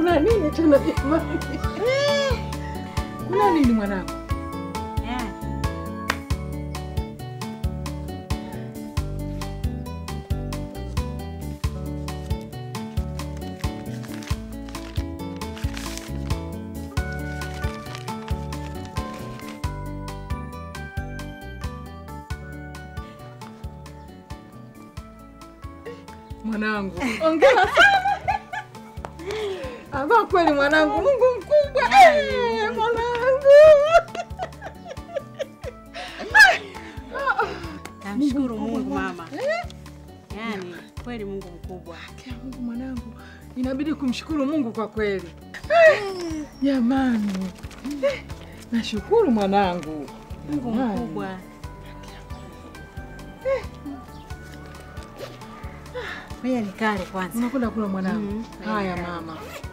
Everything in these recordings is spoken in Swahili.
kuna nini tena jamani? Kuna nini mwanangu? Mwanangu, ongera sana. Ama kweli mwanangu, Mungu mkubwa. Eh, mwanangu. Namshukuru Mungu mama. Yaani kweli Mungu mkubwa. Kia Mungu mwanangu, inabidi kumshukuru Mungu kwa kweli. Jamani, Eh, nashukuru mwanangu. Mungu Jamani. mkubwa. Ngoja nikale kwanza. Unakwenda kula mwanangu? Mhm. Haya mama.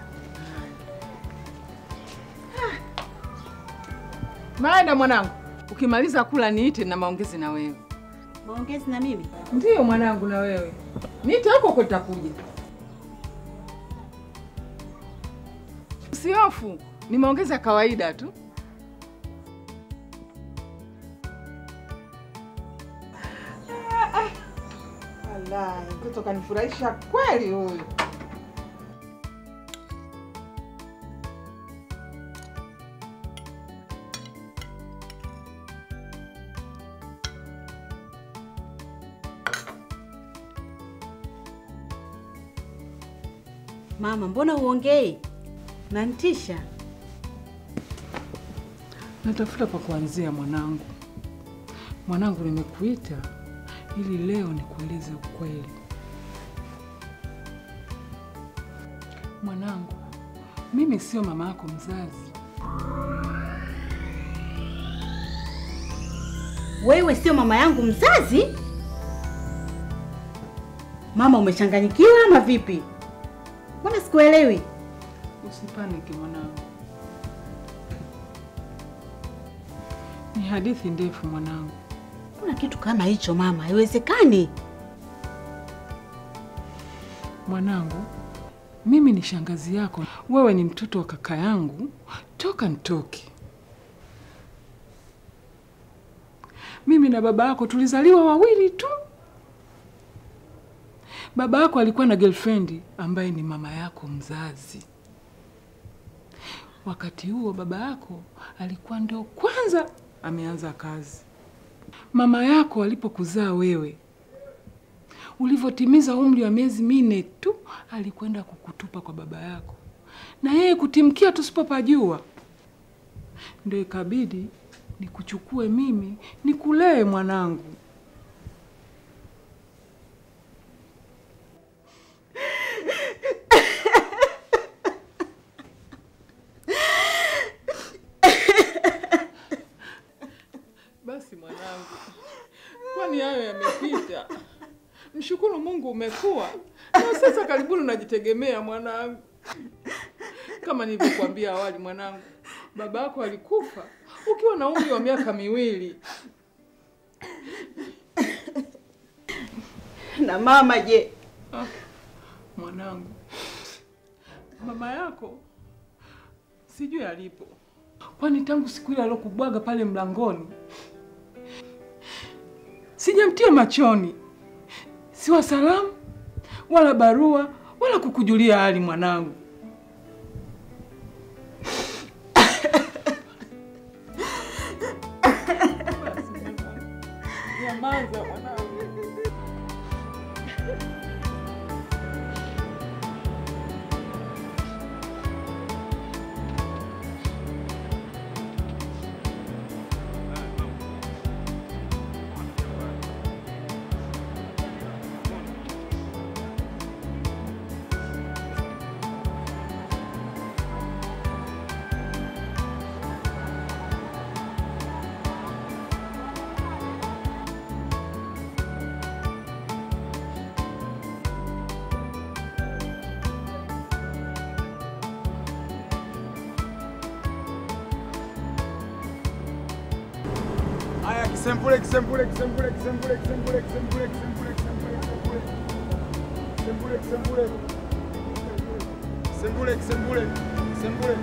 Maenda mwanangu, ukimaliza kula niite na maongezi na wewe. Maongezi na mimi. Ndiyo mwanangu, na wewe niite huko huko nitakuja. Usihofu, ni maongezi ya kawaida tu. Wallahi, mtoto kanifurahisha kweli huyu. Mama, mbona uongei? Nantisha. Natafuta pa kuanzia mwanangu. Mwanangu, nimekuita ili leo nikueleze ukweli. Mwanangu, mimi sio mama yako mzazi. Wewe sio mama yangu mzazi? Mama, umechanganyikiwa ama vipi? Mbona sikuelewi? Usipaniki mwanangu, ni hadithi ndefu mwanangu. Kuna kitu kama hicho mama, haiwezekani. Mwanangu, mimi ni shangazi yako, wewe ni mtoto wa kaka yangu toka nitoke. Mimi na baba yako tulizaliwa wawili tu. Baba yako alikuwa na girlfriend ambaye ni mama yako mzazi. Wakati huo baba yako alikuwa ndio kwanza ameanza kazi. Mama yako alipokuzaa wewe, ulivyotimiza umri wa miezi minne tu, alikwenda kukutupa kwa baba yako, na yeye kutimkia tusipopajua, ndio ikabidi nikuchukue mimi nikulee mwanangu. Basi mwanangu, kwani hayo yamepita. Mshukuru Mungu umekuwa na sasa, karibuni unajitegemea mwanangu. Kama nilivyokuambia awali, mwanangu, baba yako alikufa ukiwa na umri wa miaka miwili. Na mama je? Ah, mwanangu, mama yako sijui alipo, kwani tangu siku ile alokubwaga pale mlangoni sijamtia machoni, siwa salamu wala barua wala kukujulia hali mwanangu. Basi mwanangu, Nyamaza mwanangu. Haya, kisempule, kisempule, kisempule, kisempule, kisempule, kisempule, kisempule, kisempule, kisempule. Kisempule, kisempule. Kisembule, kisembule, kisembule.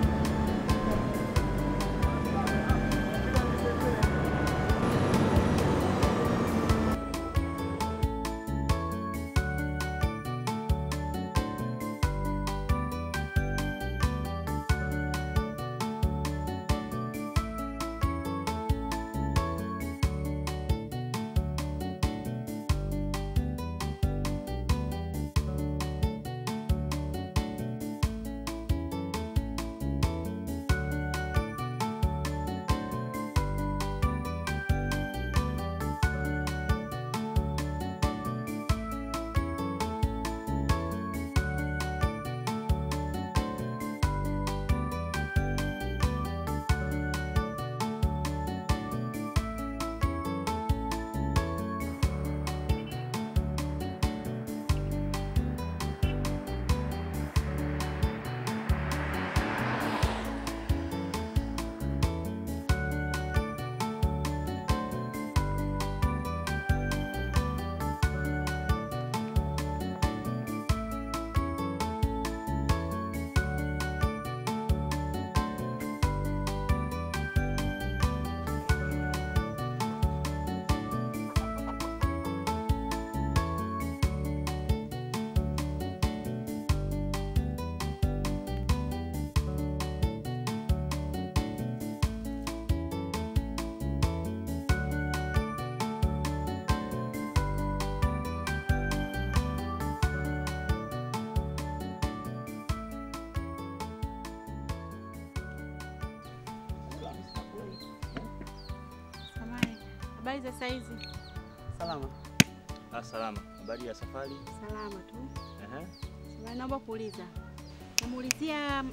Samahani. Habari za saizi? Salama. Ah, salama. Habari ya safari? Salama tu. Ehe. Samahani, naomba kuuliza. Namuulizia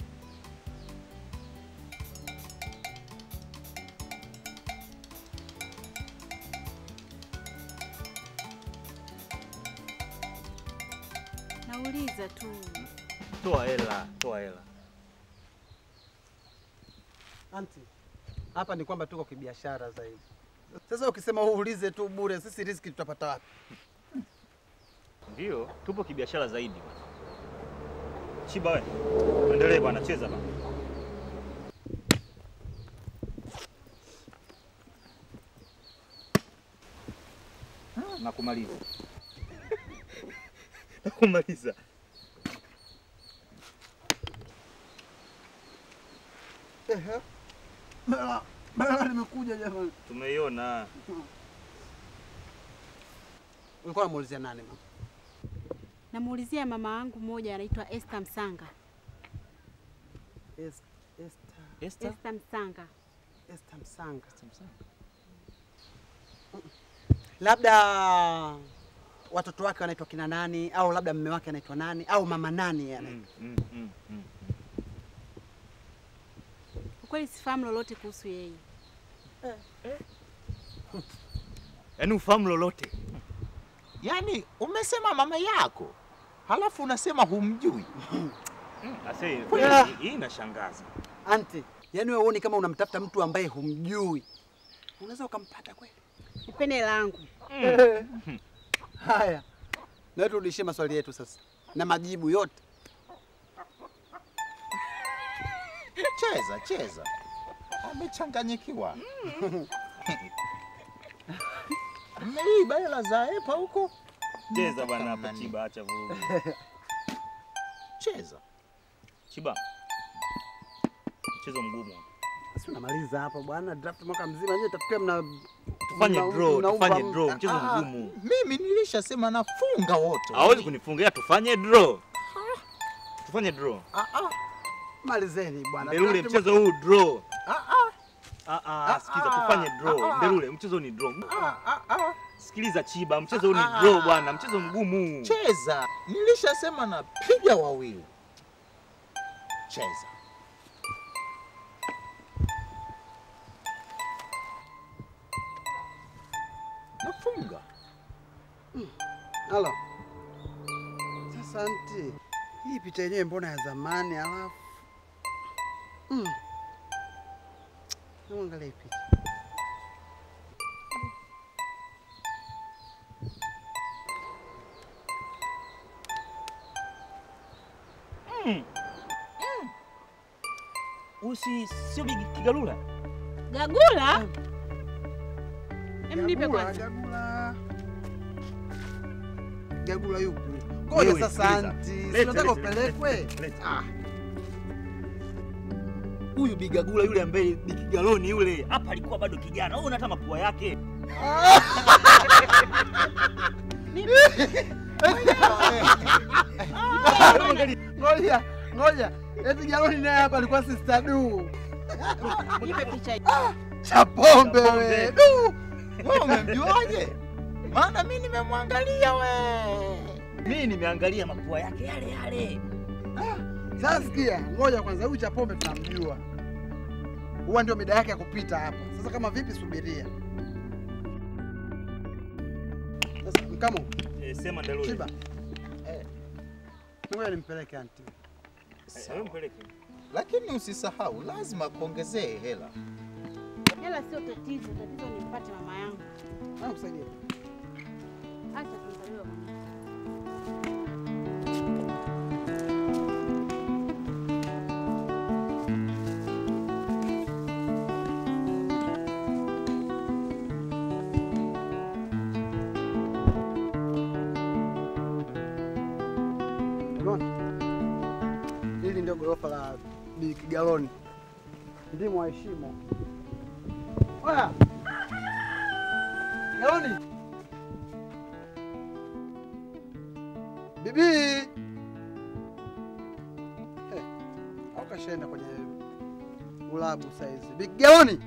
Nauliza tu. Toa hela, toa hela. Anti, hapa ni kwamba tuko kibiashara zaidi. Sasa ukisema uulize tu bure, sisi riziki tutapata wapi? Ndio, tupo kibiashara zaidi bwana. Chiba we. Endelee bwana, cheza bwana. Ah, Nakumaliza. Nakumaliza. Ehe. Bela, bela nimekuja jamani. Tumeiona. Ulikuwa unamuulizia nani mama? Namuulizia mama yangu mmoja anaitwa Esther Msanga. Es- Esther, Esther. Esther Msanga. Esther Msanga. Labda watoto wake wanaitwa kina nani au labda mume wake anaitwa nani au mama nani yani. Mm, mm, mm, mm. Kwa kweli sifahamu lolote kuhusu yeye. Yaani ufahamu lolote. Yaani umesema mama yako halafu unasema humjui. Ase, Ah. hii- hii inashangaza. Anti, yani wewe uone kama unamtafuta mtu ambaye humjui. Unaweza ukampata kweli? Nipende hela yangu. Haya. Na turudishie maswali yetu sasa na majibu yote. Cheza cheza, amechanganyikiwa. Mmeiba hela za EPA huko, Cheza bwana hapa Nani? Chiba, acha vurugu. cheza. Chiba. Mchezo mgumu. Si unamaliza hapa bwana, draft mwaka mzima nyewe tafikia mna Tufanye mna- draw, mnaumba tufanye mtu. draw, mchezo Ah, mgumu. Mimi nilishasema nafunga wote. Hawezi kunifungia, tufanye draw. Tufanye draw. Ah, ah, Malizeni bwana. Ndelule, Draft mchezo huu draw. ah, ah, Ah ah, sikiza ah, tufanye draw. ah, ah. Ndelule, mchezo ni draw. ah, ah, ah. Sikiliza Chiba, mchezo huu ni Ah, draw ah. bwana, mchezo mgumu. Cheza, nilishasema napiga wawili. Cheza. Nafunga. Halo. Sasa anti, hii picha yenyewe mbona ya zamani alafu mm. Hebu angalia hii picha. Mm. Huyu si sio Bigi Kigalula? Gagula? Em, nipe Gagula, kwanza. Gagula. Gagula yupi? Wewe, Ngoja sasa sikiliza. anti, si Leta, unataka leta, upelekwe? leta, leta. Ah, Huyu Bigagula yule ambaye Bikigaloni yule hapa alikuwa bado kijana. Wewe unata mapua yake. ngoja, ngoja. Eti Galoni naye hapa alikuwa sister du. Nipe picha hii. Cha pombe we. pombe. Du. Wewe umemjuaje? Maana mimi nimemwangalia we. Mimi nimeangalia mapua yake yale yale. Sasa sikia, ngoja kwanza, huyu cha pombe tunamjua. Huwa ndio mida yake ya kupita hapa. Sasa kama vipi, subiria. Sasa mkamo, Eh, sema Ndalule. Chiba. Eh. Ngoja nimpeleke anti. Eh, wewe mpeleke. Lakini usisahau lazima kuongezee hela. Hela sio tatizo, tatizo ni mpate mama yangu. Naomba kusaidia. Acha tuangaliwe mama. Unaona? Hili ndio gorofa la Bi Kigaloni. Ndimo waheshimu. Oya. Galoni. Bibi. Eh, au kashaenda kwenye ulabu saizi. Bi Kigaloni.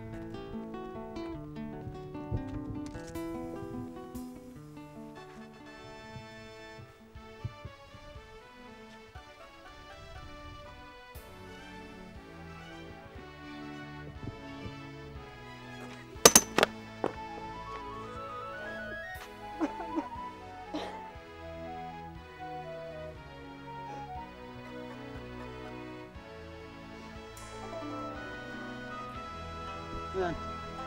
Asante.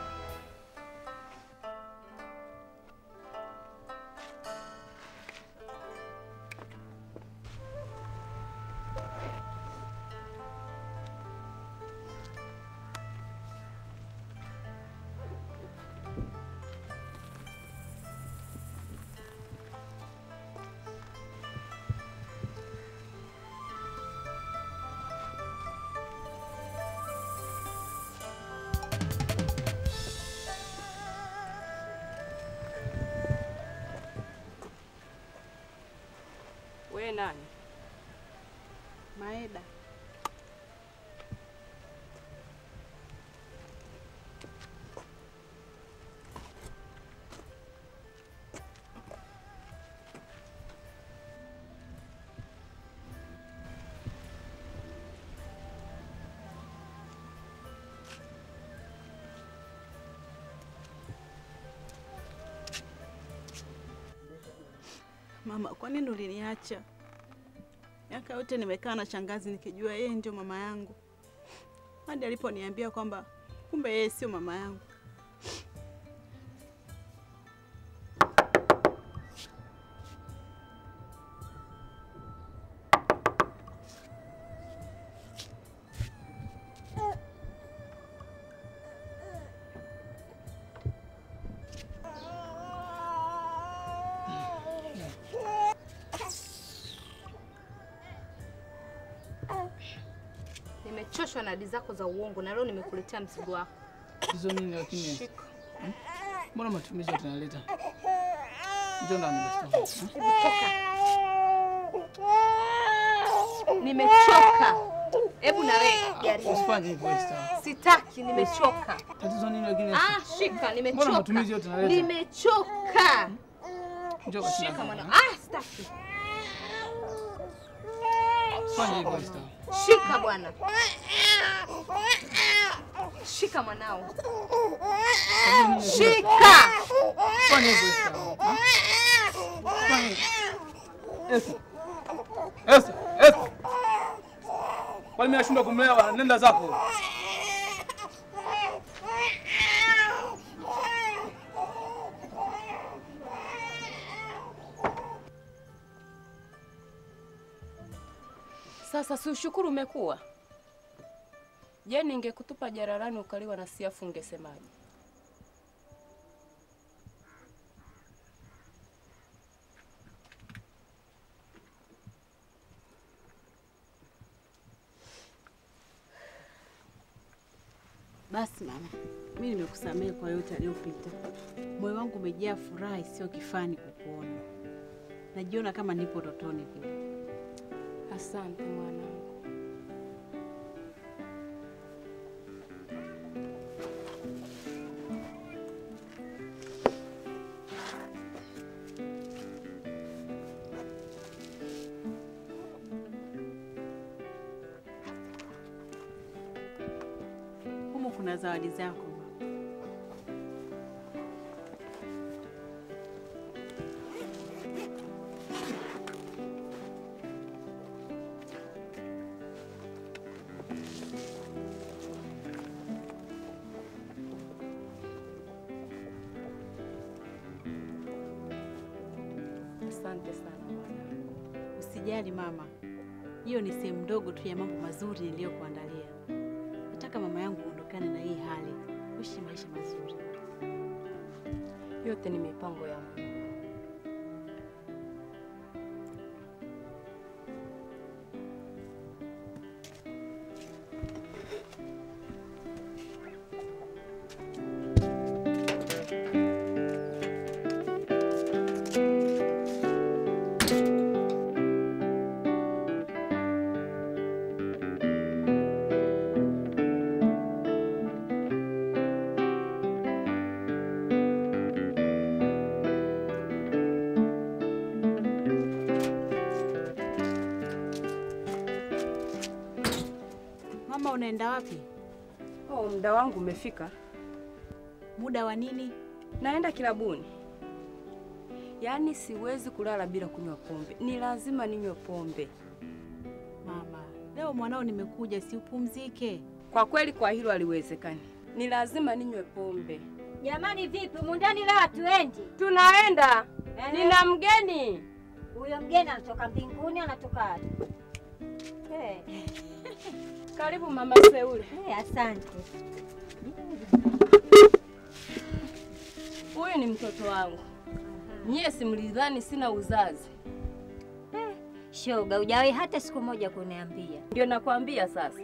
We nani? Maeda. Mama, kwa nini uliniacha? Miaka yote nimekaa na shangazi nikijua yeye ndio mama yangu, hadi aliponiambia kwamba kumbe yeye sio mama yangu. Nimechoshwa na hadi zako za uongo na leo nimekuletea mzigo wako. Hizo nini lakini? Hmm? Mbona matumizi yote naleta? Njoo ndani basi. hmm? Nimechoka. Hebu na wewe jaribu. Usifanye hivyo Esther. Sitaki, nimechoka. Tatizo nini lakini? Esther? Ah, shika, Mbona nimechoka. matumizi yote naleta? Nimechoka. Njoo basi. Shika ndani. mwana. Ah, sitaki. Usifanye hivyo Esther. Shika bwana. Shika mwanao. Shika. Usifanye hivyo Esther. Hmm? Usifanye hivyo. Esther. Esther, Esther. Kwani mimi nashindwa kumlea bwana? Nenda zako. Sasa si ushukuru umekuwa. Je, ningekutupa jararani ukaliwa na siafu ungesemaje? Basi mama, mi nimekusamehe kwa yote aliyopita. Moyo wangu umejaa furaha isiyo kifani kukuona. Najiona kama nipo totoni vile. Asante mwanangu. Humu kuna zawadi zako mama. Asante sana mwanangu. Usijali mama, hiyo ni sehemu ndogo tu ya mambo mazuri niliyokuandalia. Nataka mama yangu uondokane na hii hali, uishi maisha mazuri. Yote ni mipango ya Mungu. Mama, unaenda wapi? Oh, muda wangu umefika. Muda wa nini? Naenda kilabuni. Yaani siwezi kulala bila kunywa pombe, ni lazima ninywe pombe. Mama, leo mwanao nimekuja, si upumzike? Kwa kweli, kwa hilo haliwezekani, ni lazima ninywe pombe. Jamani, vipi mundani leo hatuendi? Tunaenda, Ehe. nina mgeni. Huyo mgeni anatoka mbinguni, anatoka wapi? Eh, Karibu mama Seule. eh, asante. Huyu ni mtoto wangu. Nyie simlidhani sina uzazi, Shoga, hujawahi hata siku moja kuniambia. ndio nakwambia sasa.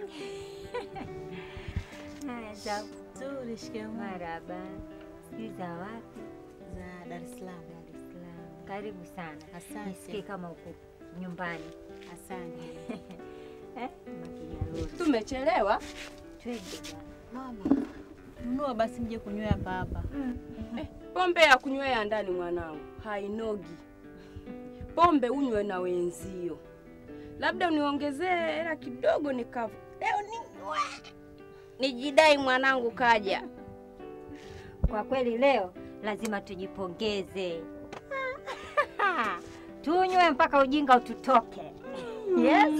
Haya, za Nzuri, shikamoo. maraba. Sijui za wapi? Za Dar es Salaam. Dar es Salaam. Karibu sana. Asante. Nisikie kama uko nyumbani. Asante. Eh, makijaruri. Tumechelewa. Twende bwana. Mama, nunua basi mje kunywa hapa hapa. Eh, pombe ya kunywea ndani mwanangu hainogi. Pombe unywe na wenzio, labda uniongezee hela kidogo nikavu leo ninywe nijidai mwanangu kaja. Kwa kweli leo lazima tujipongeze. Tunywe mpaka ujinga ututoke. Yes.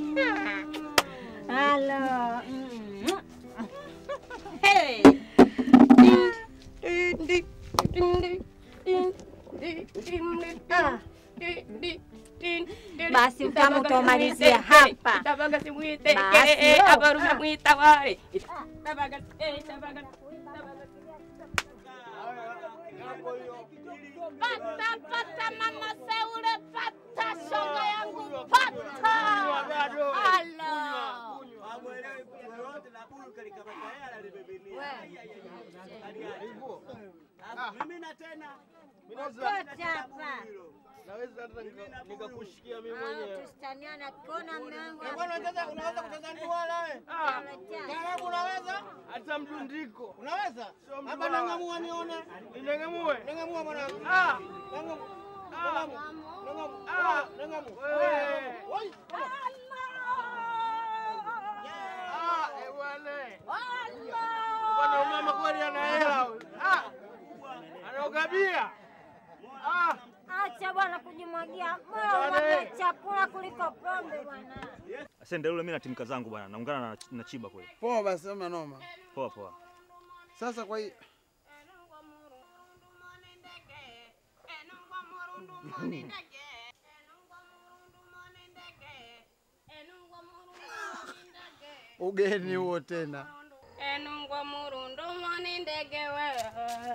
Halo. Mm. Hey. Din, din, din, din, din, din, din, din, Ah. din, din, din, din. Basi utamu Itabaga utaumalizia simwite, hapa. itabaga simwite, Basi, eh, oh. abarume mwita wale. Itabaga, eh, itabaga, itabaga. Pata, pata mama Seule, pata shoga yangu, pata. Ala. Kote hapa. Naweza hata nika- nikakushikia mimi Ah, mwenyewe. Tusitaniana kona mlango. Unaweza unaweza kucheza nduala wewe? Taarabu unaweza? Hata mdundiko. Unaweza? Hapa nangamua nione. Ninangamue. Nangamua mwanangu. Ah. Nangamu. Nangamu. Nangamu. Ah, nangamu. Wewe. Oi. Ah, eh bwana. Bwana umama kweli ana hela huyu. Ah. Anaogabia. Ah. Acha bwana kujimwagia. Bora Bwana, unapata eh. chakula kuliko pombe bwana. Asante yule, mimi na timka zangu bwana, naungana na, na Chiba kweli. Poa basi, hamna noma. Poa poa. Sasa kwa hii ugeni huo tena. enungwa murundo mani ndege wewe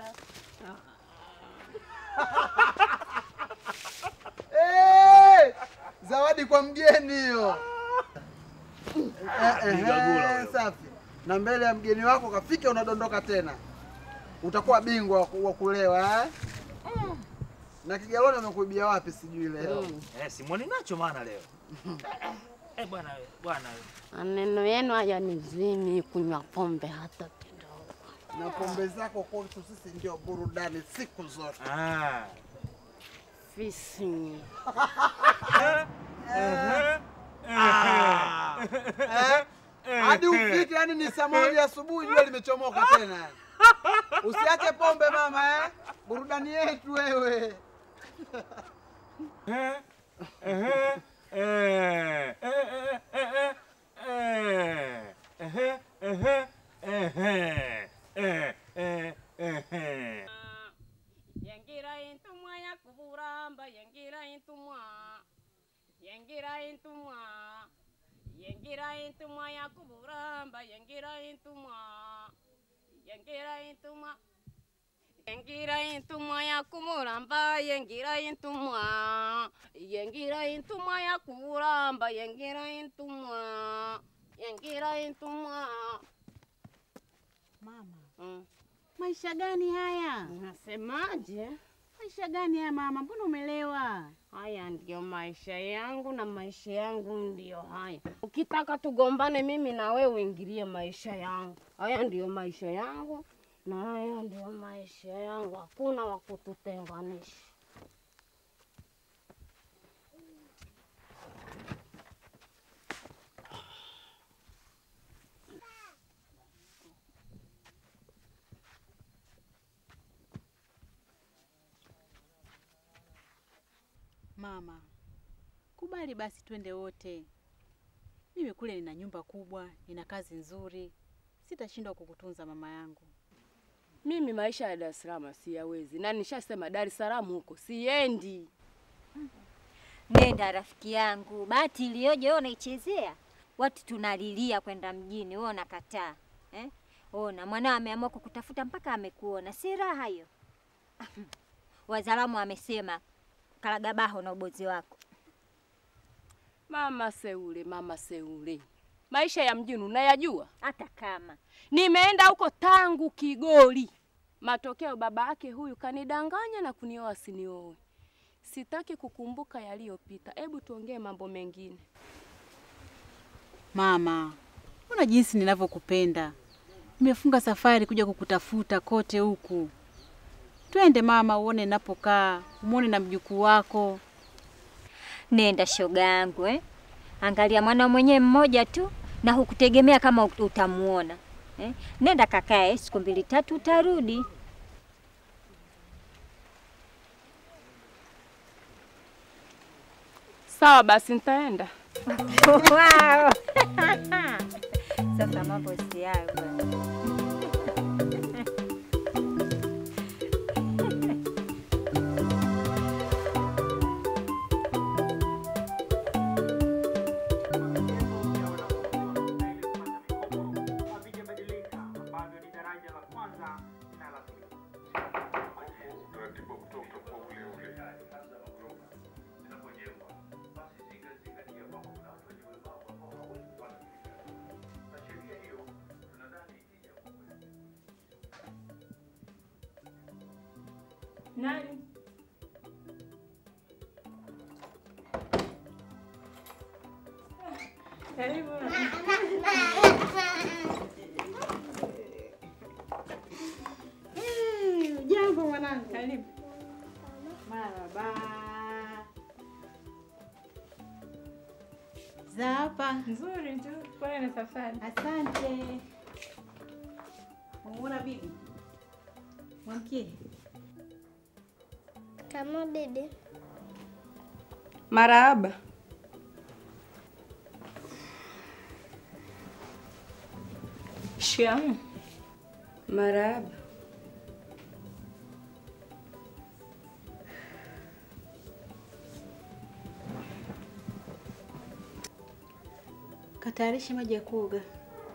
Eh, zawadi kwa mgeni hiyo. Eh, eh, Mgagula eh, Safi. Na mbele ya mgeni wako kafika, unadondoka tena, utakuwa bingwa wa ku- wa kulewa eh? Na kigaloni amekuibia wapi sijui leo. Eh, simwoni nacho maana leo. Eh, bwana we, bwana we. maneno yenu haya ni zimi kunywa pombe hata kidogo Na pombe zako kwetu sisi ndio burudani siku zote. Ah. fisi Eh? Hadi ufike yani ni saa moja asubuhi jua limechomoka tena. Usiache pombe mama eh? Burudani yetu wewe. yengira intumwa yakuburamba yengira intumwa yengira intumwa yengira intumwa yakuburamba yengira intumwa yengira intumwa yengira intumwa yakumuramba yengira intumwa yengira intumwa yakuburamba yengira intumwa yengira intumwa Mama, mm. maisha gani haya? Unasemaje? Maisha gani haya mama? Mbona umelewa? Haya ndiyo maisha yangu na maisha yangu ndiyo haya. Ukitaka tugombane mimi na wewe uingilie maisha yangu. Haya ndiyo maisha yangu na haya ndiyo maisha yangu, hakuna wa kututenganisha. Mama, kubali basi twende wote. Mimi kule nina nyumba kubwa, nina kazi nzuri, sitashindwa kukutunza mama yangu. Mimi maisha ya Dar es Salaam siyawezi, na nishasema Dar es Salaam huko siendi. Nenda rafiki yangu, bahati iliyoje wewe unaichezea. Watu tunalilia kwenda mjini, wewe unakataa eh? Ona mwanao ameamua kukutafuta mpaka amekuona, si raha hiyo? Wazalamu wamesema kalagabaho na ubozi wako. Mama Seule, mama Seule, maisha ya mjini unayajua? Hata kama Nimeenda huko tangu Kigoli, matokeo baba yake huyu kanidanganya na kunioa sinioe. Sitaki kukumbuka yaliyopita, hebu tuongee mambo mengine. Mama, ona jinsi ninavyokupenda. Nimefunga safari kuja kukutafuta kote huku. Twende mama, uone ninapokaa, umwone na mjukuu wako. nenda shoga yangu eh? Angalia mwana mwenyewe mmoja tu na hukutegemea kama ut- utamuona eh? Nenda kakae, siku mbili tatu utarudi. Sawa basi, nitaenda. wow. Sasa mambo si hayo bwana. Nani? Karibu. Jambo mwanangu. Karibu. Maraba. Za hapa. Nzuri tu, pole na safari. Asante. Umeona bibi? Mwamkie. Kama bibi. Marahaba. Shikamoo. Marahaba. Katayarishe maji ya kuoga.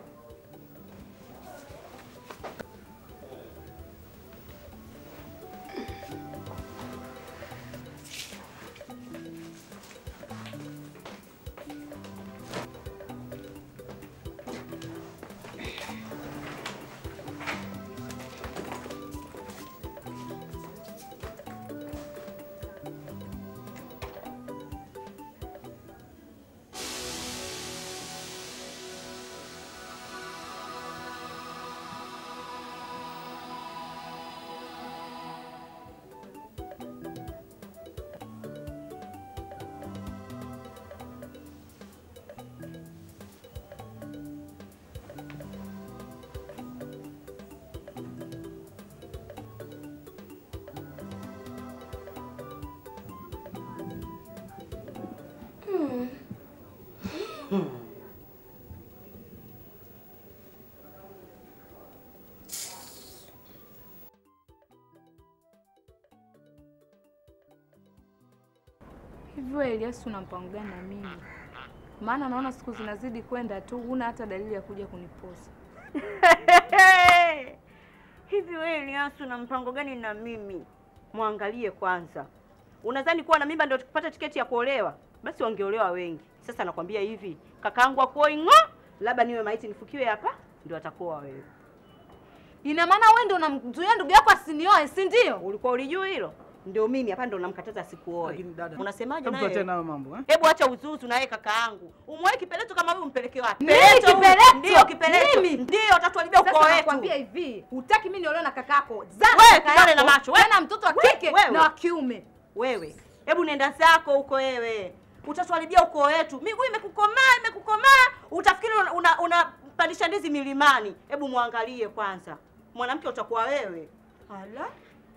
Hivi wewe Elias una mpango gani na mimi? Maana naona siku zinazidi kwenda tu, huna hata dalili ya kuja kuniposa. Hivi wewe Elias una mpango gani na mimi? Mwangalie kwanza. Unadhani kuwa na mimba ndio tukipata tiketi ya kuolewa? Basi wangeolewa wengi. Sasa nakwambia hivi, kakaangu akuoi ng'o, labda niwe maiti nifukiwe hapa ndio atakuoa wewe. Ina maana wewe ndio unamzuia ndugu yako asinioe, si ndio? Ulikuwa ulijua hilo? Ndio mimi hapa ndo namkataza asikuoe. Lakini dada, Unasemaje hebu tuachane naye? nayo mambo eh? Hebu acha uzuzu na yeye kakaangu. Umwae kipeleto kama wewe umpeleke wapi? Mimi Peleto huyu. kipeleto? Ndio kipeleto. Mimi? Ndio utatuharibia ukoo Sasa wetu. nakwambia hivi, hutaki mimi niolewe na kakako. Zaa Wewe, kaka kidole na yako, macho, wewe. tena mtoto wa Wewe, kike wewe. na wa kiume. Wewe, hebu nenda zako huko wewe. Utatuharibia ukoo wetu. Miguu imekukomaa, imekukomaa. Utafikiri una- una- unapandisha ndizi milimani. Hebu mwangalie kwanza. Mwanamke utakuwa wewe. Ala.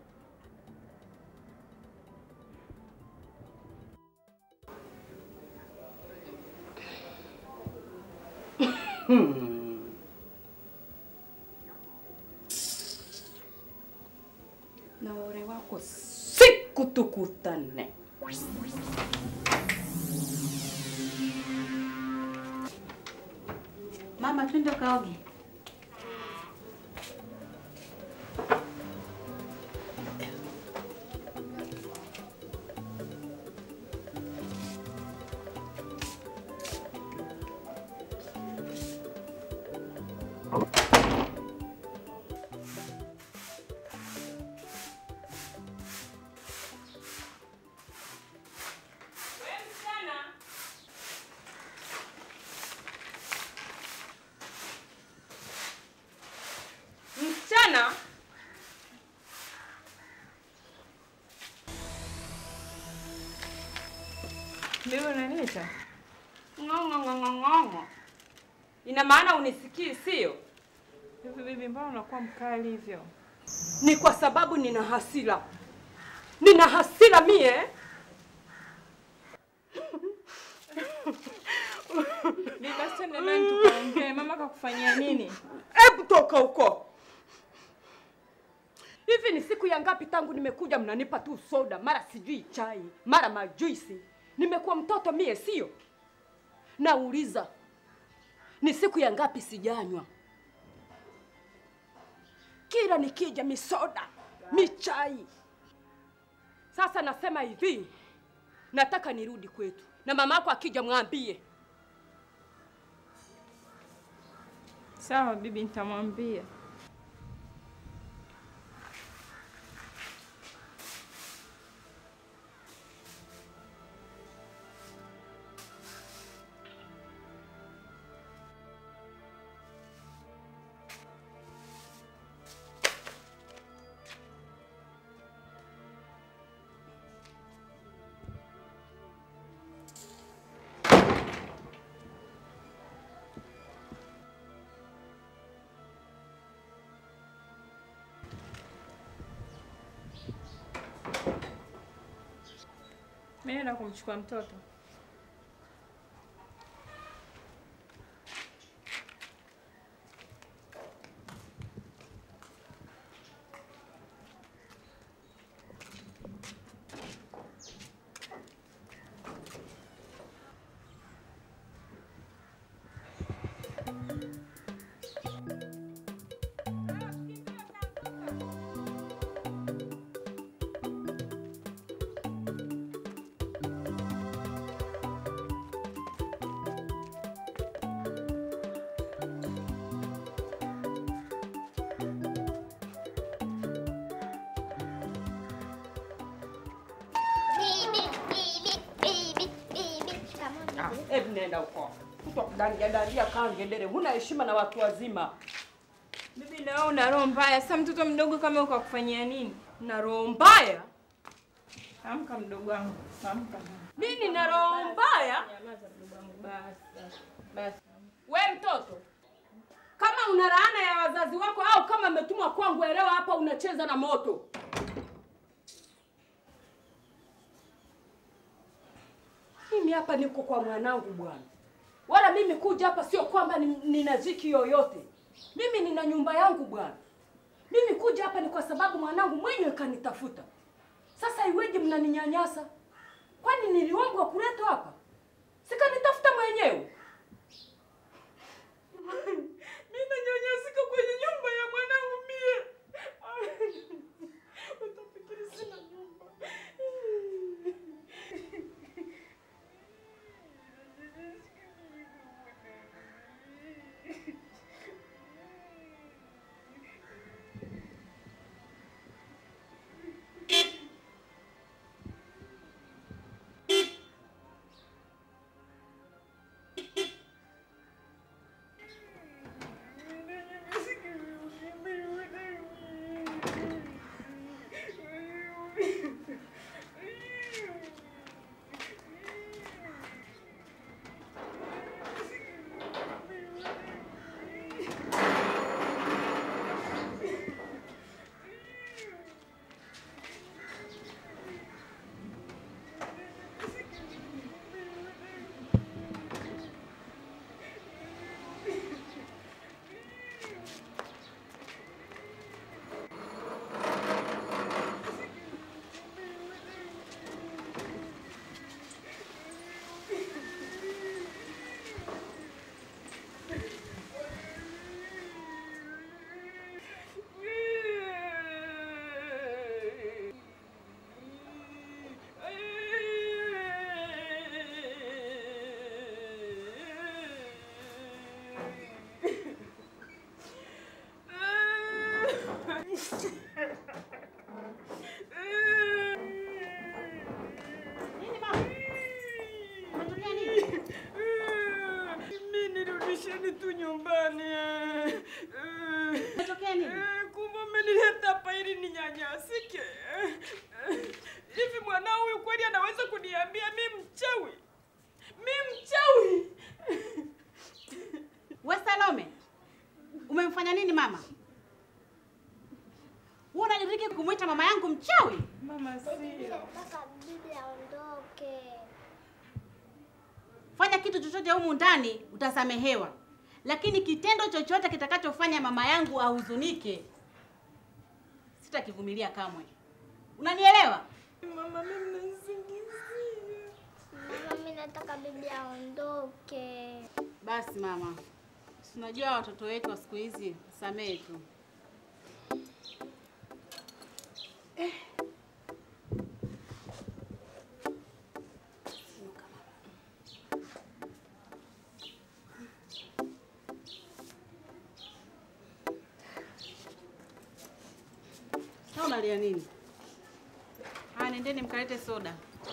na ore wako siku tukutane. Mama, twende kaoge. Msichana, Bibi unaniita? ng'ong'ong'ong'ong'o, ina maana unisikii, sio? Hivi bibi, mbona unakuwa mkali hivyo? Ni kwa sababu nina hasira, nina hasira mie. Bibi, basi twende ndani tukaongee. Mama kakufanyia nini? Hebu toka huko. Hivi ni siku ya ngapi tangu nimekuja mnanipa tu soda, mara sijui chai, mara majuisi. Nimekuwa mtoto mie, sio? Nauliza, ni siku ya ngapi sijanywa? Kila nikija misoda, michai. Sasa nasema hivi, nataka nirudi kwetu, na mama yako akija mwambie Sawa bibi, nitamwambia. Mimi naenda kumchukua mtoto. Ah, Hebu nenda huko. Kutokudandia dandia kangedere, huna heshima na watu wazima. Bibi, na wewe una roho mbaya. Sasa mtoto mdogo kama huko akufanyia nini? Na roho mbaya? Amka mdogo wangu, amka. Mimi na roho mbaya? Nyamaza mdogo wangu, basi. Basi. We mtoto, kama una laana ya wazazi wako au kama umetumwa kwangu, elewa hapa unacheza na moto. Mimi hapa niko kwa mwanangu bwana, wala mimi kuja hapa sio kwamba ni- nina ziki yoyote. Mimi nina nyumba yangu bwana. Mimi kuja hapa ni kwa sababu mwanangu mwenyewe kanitafuta. Sasa iweje mnaninyanyasa? Kwani niliombwa kuletwa hapa? Sikanitafuta mwenyewe. Mimi nanyanyasika kwenye nyumba ya mwanangu mie. Utafikiri sina nyumba. Mimi nirudisheni tu nyumbani. Umetokea nini? Kumbe umenileta hapa ili ninyanyasike. Hivi mwanao huyu kweli anaweza kuniambia mi mchawi? Mi mchawi? We Salome, umemfanya nini mama? Wewe unadiriki kumwita mama yangu mchawi? Mama sio. Nataka bibi aondoke. Fanya kitu chochote humu ndani utasamehewa, lakini kitendo chochote kitakachofanya mama yangu ahuzunike sitakivumilia kamwe. Unanielewa? Mama mimi mnanisingizia. Mama, mimi nataka bibi aondoke. Basi mama, si unajua watoto wetu wa siku hizi, samehe tu. Sasa unalia nini? Haya, nendeni mkalete soda.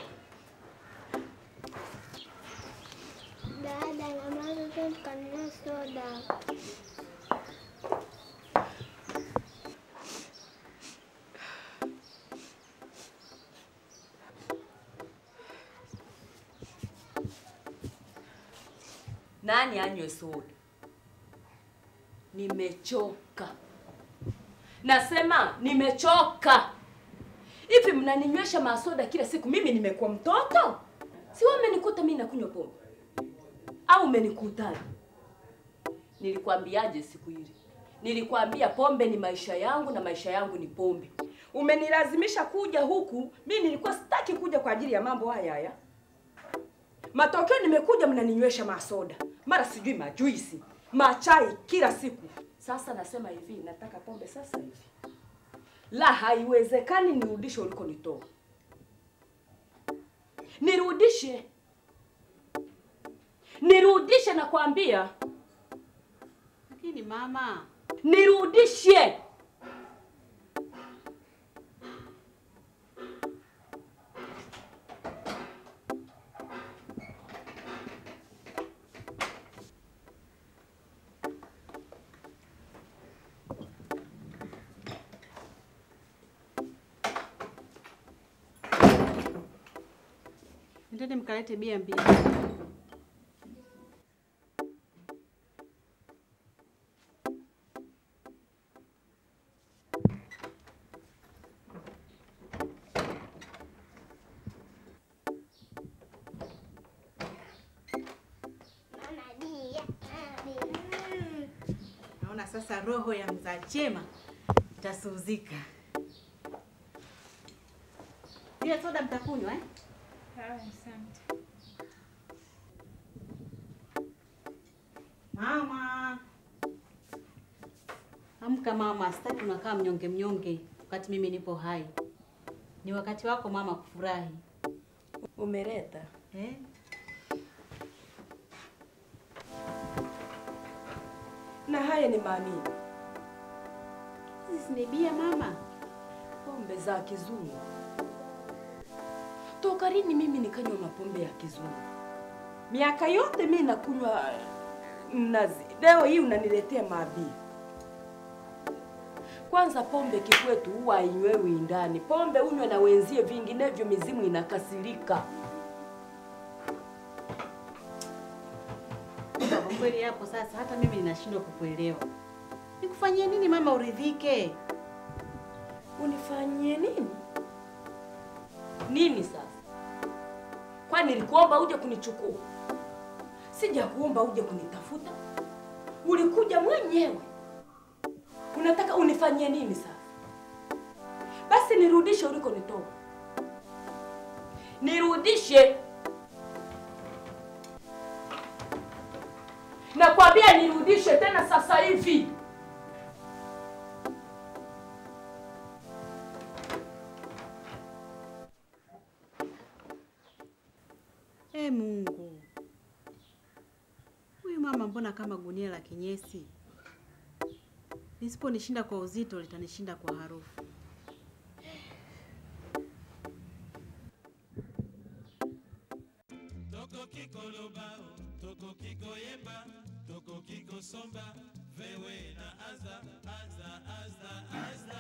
Dada, namaliza tu tukanunue soda. Nani anywe soda? Nimechoka. Nasema nimechoka. Hivi mnaninywesha masoda kila siku, mimi nimekuwa mtoto? Si wewe umenikuta mimi nakunywa pombe au umenikutaje? Nilikwambiaje siku ile? Nilikwambia pombe ni maisha yangu na maisha yangu ni pombe. Umenilazimisha kuja huku, mimi nilikuwa sitaki kuja kwa ajili ya mambo haya haya. Matokeo nimekuja mnaninywesha masoda, mara sijui majuisi, machai kila siku. Sasa nasema hivi, nataka pombe sasa hivi. La, haiwezekani nirudishe ulikonitoa. Nirudishe, nirudishe, nakwambia Lakini mama, nirudishe. nendeni mkalete bia mbili. Naona sasa roho ya mzaa chema itasuzika. Ile soda mtakunywa eh? Asante. Mama, amka mama, sitaki unakaa mnyonge mnyonge wakati mimi nipo hai. Ni wakati wako mama kufurahi. Umeleta eh? na haya ni maamini Hizi ni bia mama. pombe za kizungu. Toka lini mimi nikanywa mapombe ya kizungu? Miaka yote mimi nakunywa mnazi, leo hii unaniletea mabia. Kwanza pombe kikwetu huwa hainywewi ndani, pombe unywe na wenzie, vinginevyo mizimu inakasirika. Kwa kweli hapo sasa hata mimi ninashindwa kukuelewa. Nikufanyie nini mama uridhike? Unifanyie nini? Nini sasa? Kwani nilikuomba uje kunichukua? Sijakuomba uje kunitafuta. Ulikuja mwenyewe. Unataka unifanyie nini sasa? Basi nirudishe ulikonitoa. Nirudishe. Nakwambia nirudishe tena sasa hivi. E Mungu, huyu mama mbona kama gunia la kinyesi? Lisiponishinda kwa uzito litanishinda kwa harufu. tokoki koloba tokoki koyemba tokoki kosomba vewe na aza aza aza aza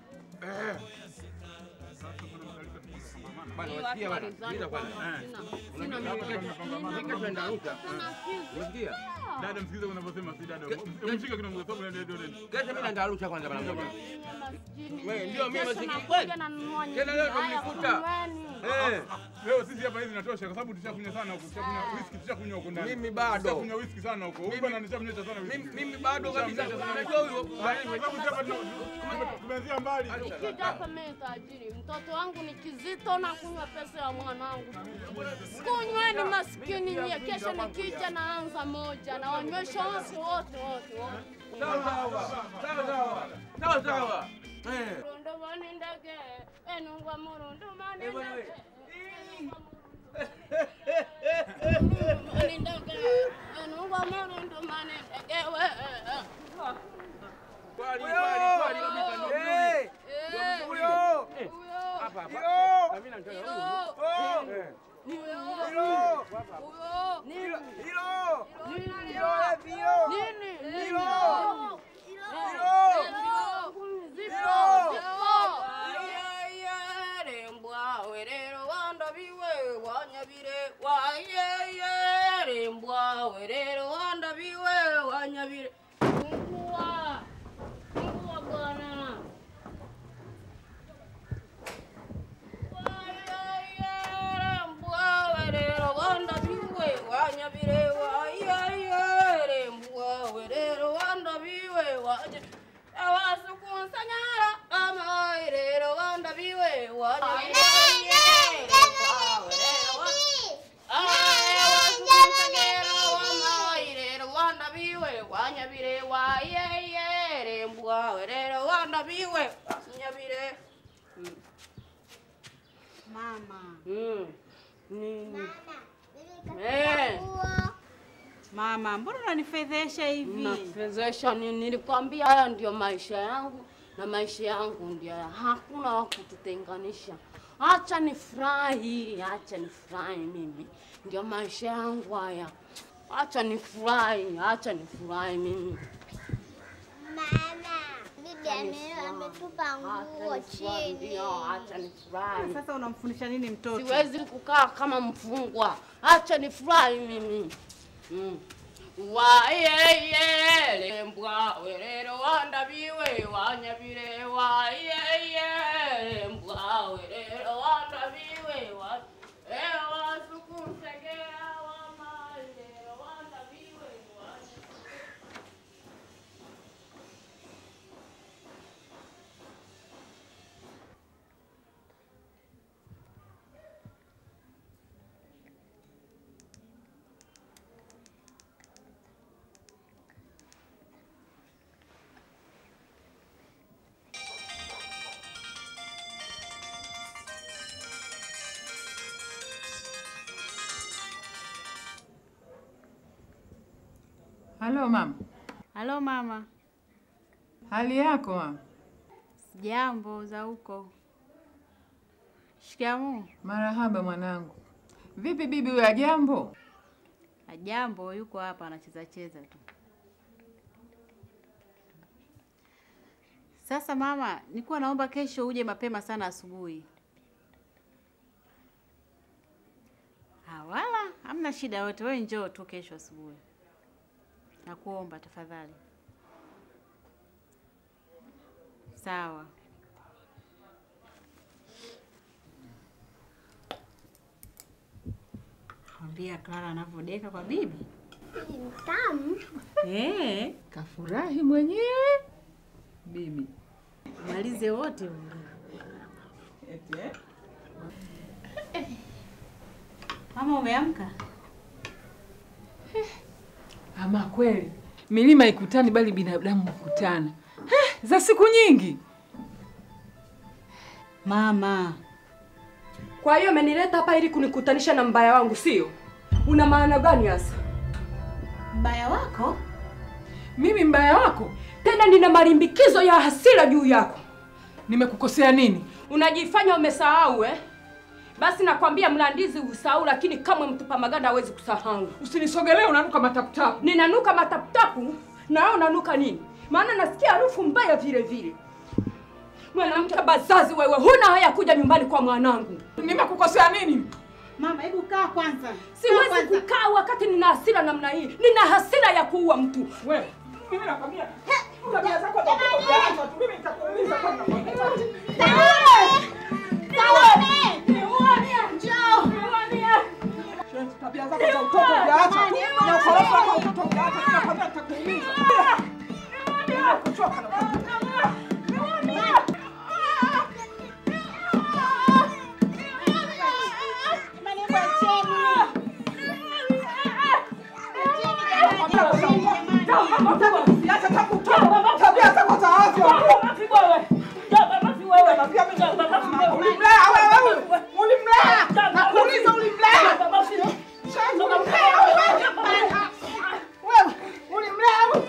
Bwana wasikia bwana, sikiliza kwanza. Unajua hapa tunapanga tunaenda Arusha. Unasikia? Dada msikize unavyosema si dada. Umshike kidogo kwa sababu ndio ndio. Kesho mimi naenda Arusha kwanza bwana. Wewe ndio mimi Kesho masikini nakuja kweli. Tena leo ndo mnikuta. Eh. Leo sisi hapa hizi natosha kwa sababu tushakunywa sana huko. Tushakunywa whisky tushakunywa huko ndani. Mimi bado. Tushakunywa whisky sana huko. Huyu bwana nishamnywesha sana whisky. Mimi bado kabisa. Unajua huyo Kwa sababu sisi hapa tuna- tumeanzia mbali. Nikija hapa mimi tajiri, mtoto wangu ni kizito na kunywa pesa ya mwanangu. Kunyweni maskini nyie, kesho nikija naanza moja na wanywesha wote wote wote wote. Sawa sawa. Sawa sawa. Sawa sawa. Eh. Murundumani ndege, enungwa murundumani Eh, bwana ndege. we. Murundumani ndege, enungwa murundumani ndege we. Kwali kwali kwali kabisa ndio mzuri. Ndio mzuri. Huyo. Eh, Hapa hapa. Huyo. Na mimi nataka Huyo. huyo. Eh. Hilo. Hilo. Hilo. Nini? Hilo. Fungua. Fungua bwana. Nyabire. Mama. Mm. Nini? Eh. Mama, mbona unanifedhesha hivi? Nafezesha nini? Nilikwambia haya ndio maisha yangu na maisha yangu ndio haya. Hakuna wa kututenganisha. Acha nifurahi, acha nifurahi mimi. Ndio maisha yangu haya. Acha nifurahi, acha nifurahi mimi. Bibi ame- ametupa nguo chini. Ndio, acha nifurahi. Sasa unamfundisha nini mtoto? Siwezi kukaa kama mfungwa. Acha nifurahi mimi. Mm. Wayeye mbwa werero wandabiwe wanyabire wayeye mbwa werero wandabiwe wa ewa sukusegea wamailero wandabiwe Halo mama. Halo mama. Hali yako mama? Sijambo za huko. Shikamoo. Marahaba mwanangu. Vipi bibi huyo ajambo? Ajambo, yuko hapa anacheza cheza tu. Sasa mama, nilikuwa naomba kesho uje mapema sana asubuhi. Ah, wala hamna shida yote, wewe njoo tu kesho asubuhi. Nakuomba tafadhali. Sawa. Mwambia Clara anavyodeka kwa bibi. Tamu. Eh, Kafurahi mwenyewe bibi. malize wote. Eti eh? Mama umeamka? Ama kweli milima ikutani, bali binadamu hukutana. Eh, za siku nyingi. Mama, Kwa hiyo umenileta hapa ili kunikutanisha na mbaya wangu, sio? Una maana gani hasa? Mbaya wako? Mimi mbaya wako? Tena nina malimbikizo ya hasira juu yako. Nimekukosea nini? Unajifanya umesahau eh? Basi nakwambia mlandizi usahau, lakini kamwe mtupa maganda hawezi kusahau. Usinisogelee, unanuka mataputapu. Ninanuka mataputapu na wewe unanuka nini? Maana nasikia harufu mbaya vile vile. Mwanamke bazazi wewe, huna haya kuja nyumbani kwa mwanangu. Nimekukosea nini? Mama, hebu kaa kwanza. Siwezi kukaa wakati nina hasira namna hii. Nina hasira ya kuua mtu. Wewe, mimi nakwambia, tabia zako za kutoka tu, mimi nitakuumiza kwa nakwambia. Tabia zako za utoto hujaacha tu, na ukorofi wako wa utoto hujaacha, nakwambia nitakuumiza. Nimekuchoka nakwambia. Tabia zako za ovyo. Ulimlea wewe, ulimlea. Nakuuliza ulimlea. Sasa ulimlea wewe. Wewe, ulimlea wewe.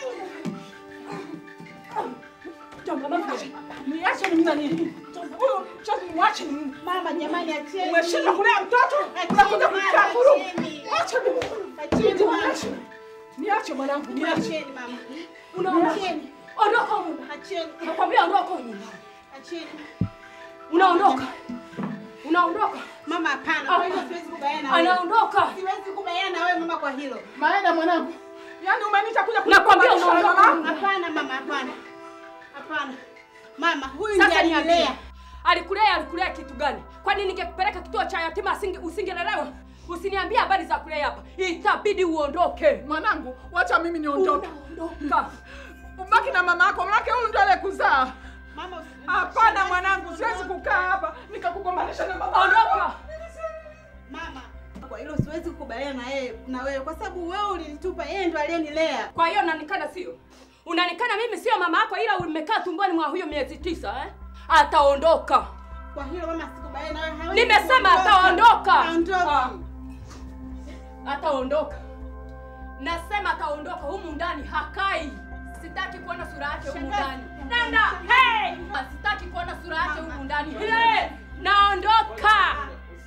Niache mimi na nini? Huyu mchafu mwache mimi. Mama jamani, acheni. Umeshinda kulea mtoto, unakuja kukaa vurugu. Acha mimi. Acheni mama. Niache. Niache mwanangu, niache. Acheni mama. Unaona? Acheni. Ondoka huko. Acheni. Nakwambia ondoka huko. Acheni. Unaondoka. Unaondoka. Mama hapana, kwa hilo siwezi kubaliana na wewe. Anaondoka. Siwezi kubaliana na wewe mama kwa hilo. Maenda mwanangu. Yaani umeniita kuja Nakwambia kunipambanisha na unaondoka. mama. Hapana mama, hapana. Hapana. Mama, huyu Sasa ndiye niambie. alinilea. Alikulea alikulea kitu gani? Kwani ningekupeleka kituo cha yatima asinge usingelelewa? Usiniambie habari za kulea hapa. Itabidi uondoke. Mwanangu, wacha mimi niondoke. Unaondoka. Ubaki na mama yako, manake huyu ndio aliyekuzaa. Mama, Hapana mwanangu, siwezi kukaa hapa nikakugombanisha na mama. Ondoka. Mama, kwa hilo siwezi kukubaliana na yeye na wewe kwa sababu wewe ulinitupa, yeye ndo aliyenilea. Kwa hiyo unanikana sio? Unanikana mimi sio mama yako ila umekaa tumboni mwa huyo miezi tisa eh? Ataondoka. Kwa hilo mama, sikubaliana na wewe. hawezi Nimesema kuondoka. ataondoka. Haondoki. Ataondoka. Nasema ataondoka humu ndani hakai. Sitaki kuona sura yake humu ndani. Nenda. Hey! Sitaki kuona sura yake humu ndani. Hey! Naondoka.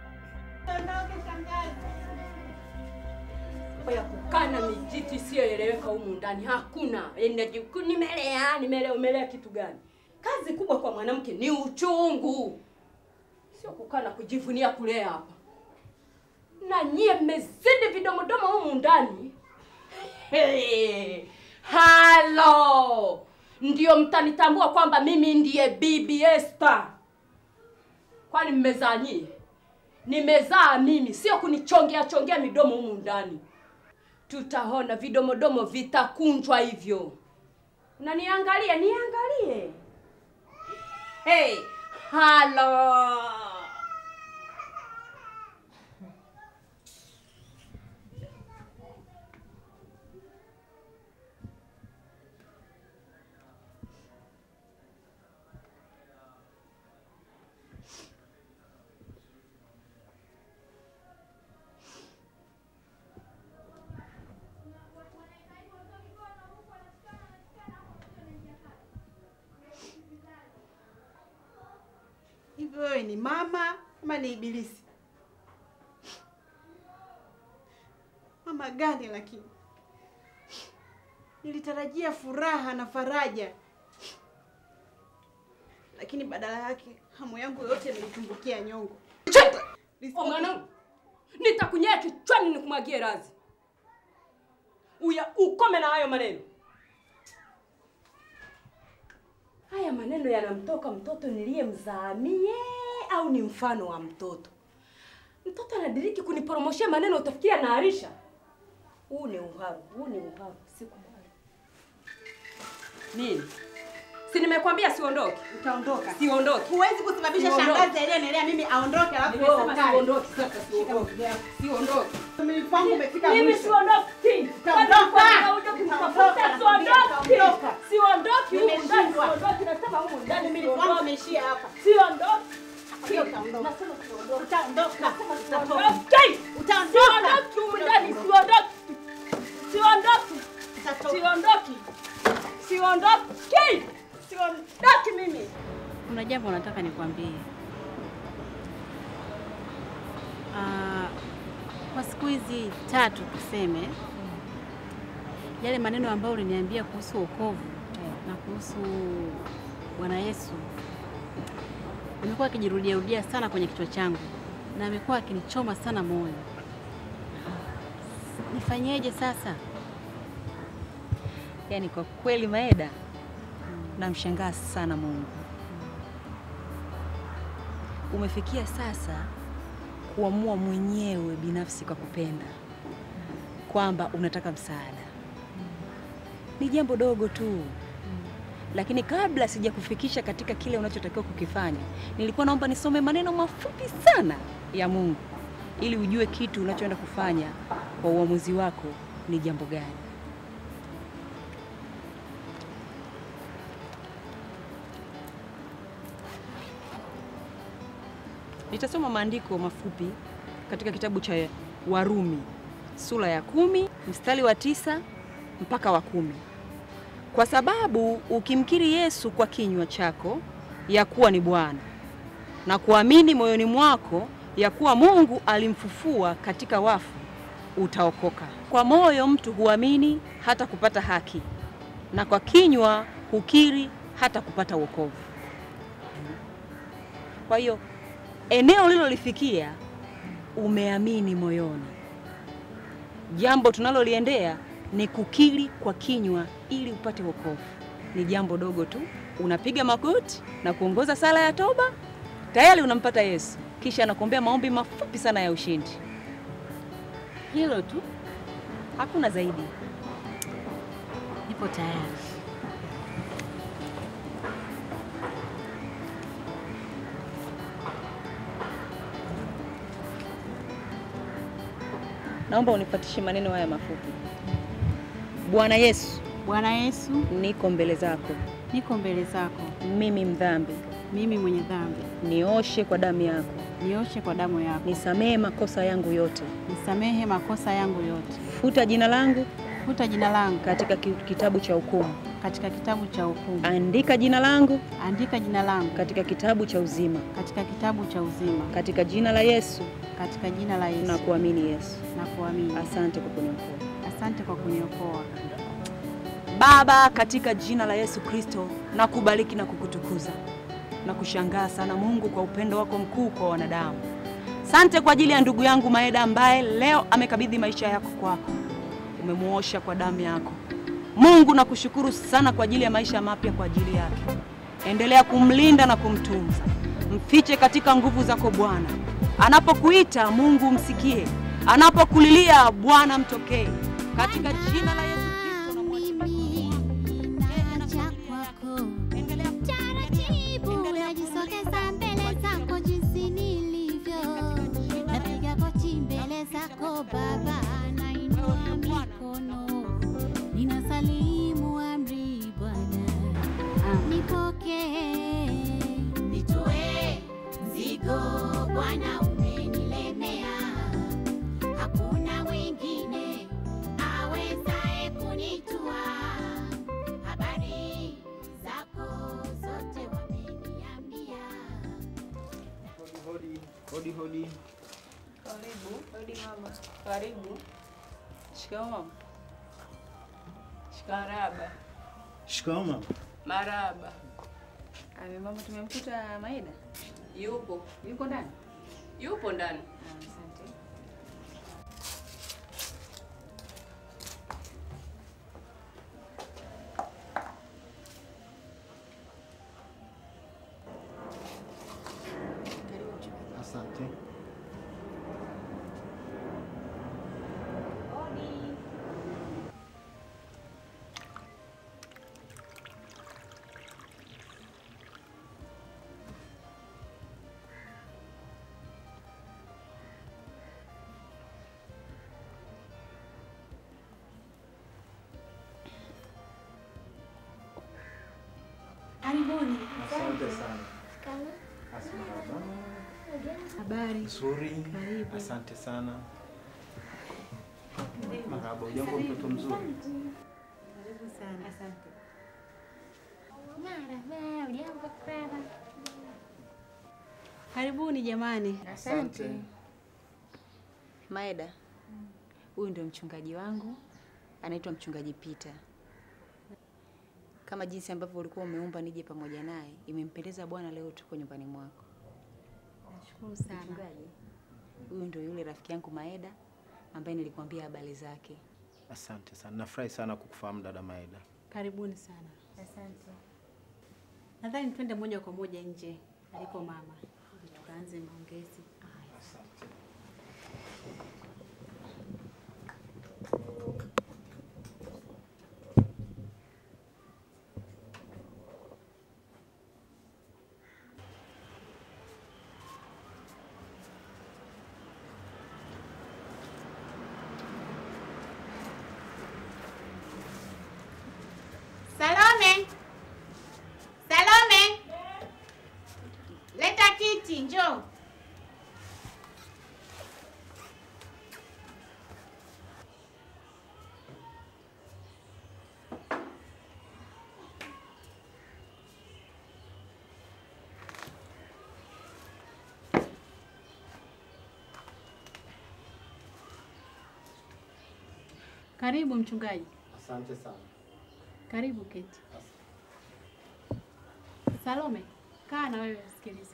ya kukana mijiti isiyoeleweka humu ndani hakuna. Inajiku nimelea, nimelea, umelea kitu gani? Kazi kubwa kwa mwanamke ni uchungu, sio kukaa na kujivunia kulea hapa. Na nyie mmezidi vidomodomo humu ndani. Hey, halo, ndio mtanitambua kwamba mimi ndiye Bibi Esther. Kwani mmezaa nyie? Nimezaa mimi, sio kunichongea chongea midomo humu ndani. Tutaona vidomodomo vitakunjwa hivyo. Unaniangalia, niangalie. Hey, halo. ni mama ama ni ibilisi? Mama gani lakini? Nilitarajia furaha na faraja, lakini badala yake hamu yangu yote nilitumbukia nyongo. Oh, mwanangu, nitakunyea kichwani nikumwagie razi. Uya ukome na hayo maneno. Haya maneno yanamtoka mtoto niliyemzaa mie au ni mfano wa mtoto? Mtoto anadiriki kuniporomoshia maneno, utafikiri anaarisha. Huu ni uharu, huu ni uharu, sikubali. Nini? Si nimekwambia siondoke. Utaondoka. Siondoke. Huwezi kusababisha Siondoke. shangazi aliyenelea mimi aondoke alafu wewe Nimesema ukae. siondoki sasa, siondoki. Siondoki. Mimi kwangu umefika Mimi mwisho. siondoki. Utaondoka. Kama uje kunitafuta, Utaondoka, siondoki. utaondoka. Siondoki humu ndani, Nimeshindwa. siondoki. Nasema humu ndani Mimi kwangu siondoki. umeishia hapa. Siondoki. Pia utaondoka. Nasema siondoki. Utaondoka. Siondoki. Siondoki humu ndani, siondoki. Siondoki. Siondoki. Siondoki. Siondoki mimi. Kuna jambo nataka nikwambie. Ah, kwa siku hizi tatu tuseme, yale maneno ambayo uliniambia kuhusu wokovu na kuhusu Bwana Yesu amekuwa akijirudia rudia sana kwenye kichwa changu na amekuwa akinichoma sana moyo. Nifanyeje sasa? Yaani kwa kweli Maeda, namshangaa sana Mungu. Umefikia sasa kuamua mwenyewe binafsi kwa kupenda kwamba unataka msaada. Ni jambo dogo tu, lakini kabla sijakufikisha katika kile unachotakiwa kukifanya, nilikuwa naomba nisome maneno mafupi sana ya Mungu ili ujue kitu unachoenda kufanya kwa uamuzi wako ni jambo gani. Nitasoma maandiko mafupi katika kitabu cha Warumi sura ya kumi mstari wa tisa mpaka wa kumi. Kwa sababu ukimkiri Yesu kwa kinywa chako ya kuwa ni Bwana na kuamini moyoni mwako ya kuwa Mungu alimfufua katika wafu, utaokoka. Kwa moyo mtu huamini hata kupata haki, na kwa kinywa hukiri hata kupata wokovu. Kwa hiyo eneo ulilolifikia umeamini moyoni. Jambo tunaloliendea ni kukiri kwa kinywa ili upate wokovu. Ni jambo dogo tu, unapiga magoti na kuongoza sala ya toba, tayari unampata Yesu, kisha anakuombea maombi mafupi sana ya ushindi. Hilo tu, hakuna zaidi. Nipo tayari. Naomba unifuatishe maneno haya mafupi. Bwana Yesu, Bwana Yesu, niko mbele zako, niko mbele zako, mimi mdhambi, mimi mwenye dhambi, nioshe kwa damu yako, nioshe kwa damu yako, nisamehe makosa yangu yote, nisamehe makosa yangu yote, futa jina langu futa jina langu katika ki- kitabu cha hukumu, katika kitabu cha hukumu, andika jina langu andika jina langu katika kitabu cha uzima, katika kitabu cha uzima, katika jina la Yesu katika jina la Yesu na kuamini Yesu. na kuamini. Asante kwa kuniokoa. Asante kwa kuniokoa. Baba, katika jina la Yesu Kristo na kubariki na kukutukuza na kushangaa sana Mungu kwa upendo wako mkuu kwa wanadamu. Sante kwa ajili ya ndugu yangu Maeda ambaye leo amekabidhi maisha yako kwako, umemuosha kwa damu yako. Mungu nakushukuru sana kwa ajili ya maisha mapya kwa ajili yake. Endelea kumlinda na kumtunza, mfiche katika nguvu zako Bwana. Anapokuita Mungu msikie, anapokulilia Bwana mtokee, katika jina la Yesu Kristo Taratibu najisogeza mbele zako jinsi nilivyo, napiga goti mbele zako Baba, nainua mikono, ninasalimu amri Bwana, nipokee, nitoe mzigo Bwana, umenilemea, hakuna mwingine awezaye kunitua. Habari zako zote wameniambia. Hodi hodi. Karibu. Hodi mama. Karibu. Shikamoo mama. Maraba. Shikamoo mama. Maraba. Ame mama, tumemkuta Maida. Yupo. Yuko ndani? Yupo ndani. Asante. Asante. Karibuni. Asante sana. Habari. Nzuri. Karibu. Asante sana. Marhaba, ujambo mtoto mzuri. Karibu sana. Asante. Marahaba, ujambo Clara? Karibuni jamani. Asante. Maeda, huyu ndio mchungaji wangu, anaitwa mchungaji Peter. Kama jinsi ambavyo ulikuwa umeomba nije pamoja naye, imempendeza Bwana leo tuko nyumbani mwako. Nashukuru sana. Mchungaji, huyu ndio yule rafiki yangu Maeda ambaye nilikwambia habari zake. Asante sana. Nafurahi sana kukufahamu dada Maeda. Karibuni sana. Asante. Nadhani twende moja kwa moja nje aliko mama ili tukaanze maongezi. Salome, Salome, leta kiti, njoo. Karibu mchungaji. Asante sana. Karibu keti. Salome, kaa na wewe usikilize.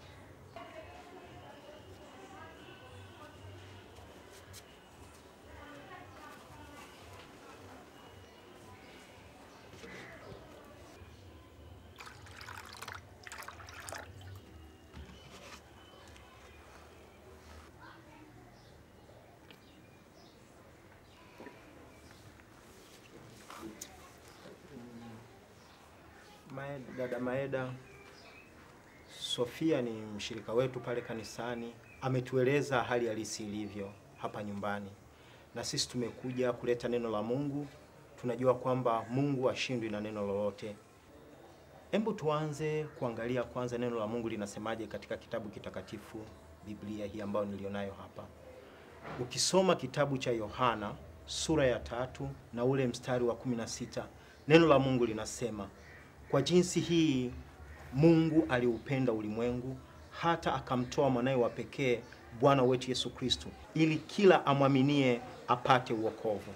Maeda, dada Maeda, Sofia ni mshirika wetu pale kanisani, ametueleza hali halisi ilivyo hapa nyumbani, na sisi tumekuja kuleta neno la Mungu. Tunajua kwamba Mungu hashindwi na neno lolote. Hebu tuanze kuangalia kwanza neno la Mungu linasemaje katika kitabu kitakatifu, Biblia hii ambayo nilionayo hapa. Ukisoma kitabu cha Yohana sura ya tatu na ule mstari wa kumi na sita neno la Mungu linasema kwa jinsi hii Mungu aliupenda ulimwengu hata akamtoa mwanawe wa pekee Bwana wetu Yesu Kristo ili kila amwaminie apate uokovu.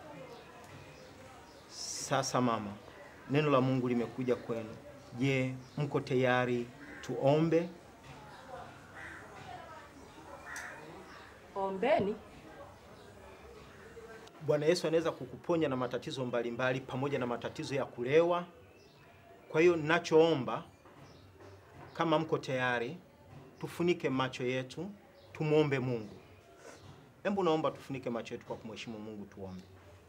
Sasa mama, neno la Mungu limekuja kwenu. Je, mko tayari tuombe? Ombeni. Bwana Yesu anaweza kukuponya na matatizo mbalimbali pamoja na matatizo ya kulewa. Kwa hiyo ninachoomba, kama mko tayari, tufunike macho yetu, tumwombe Mungu. Hebu naomba tufunike macho yetu kwa kumheshimu Mungu, tuombe.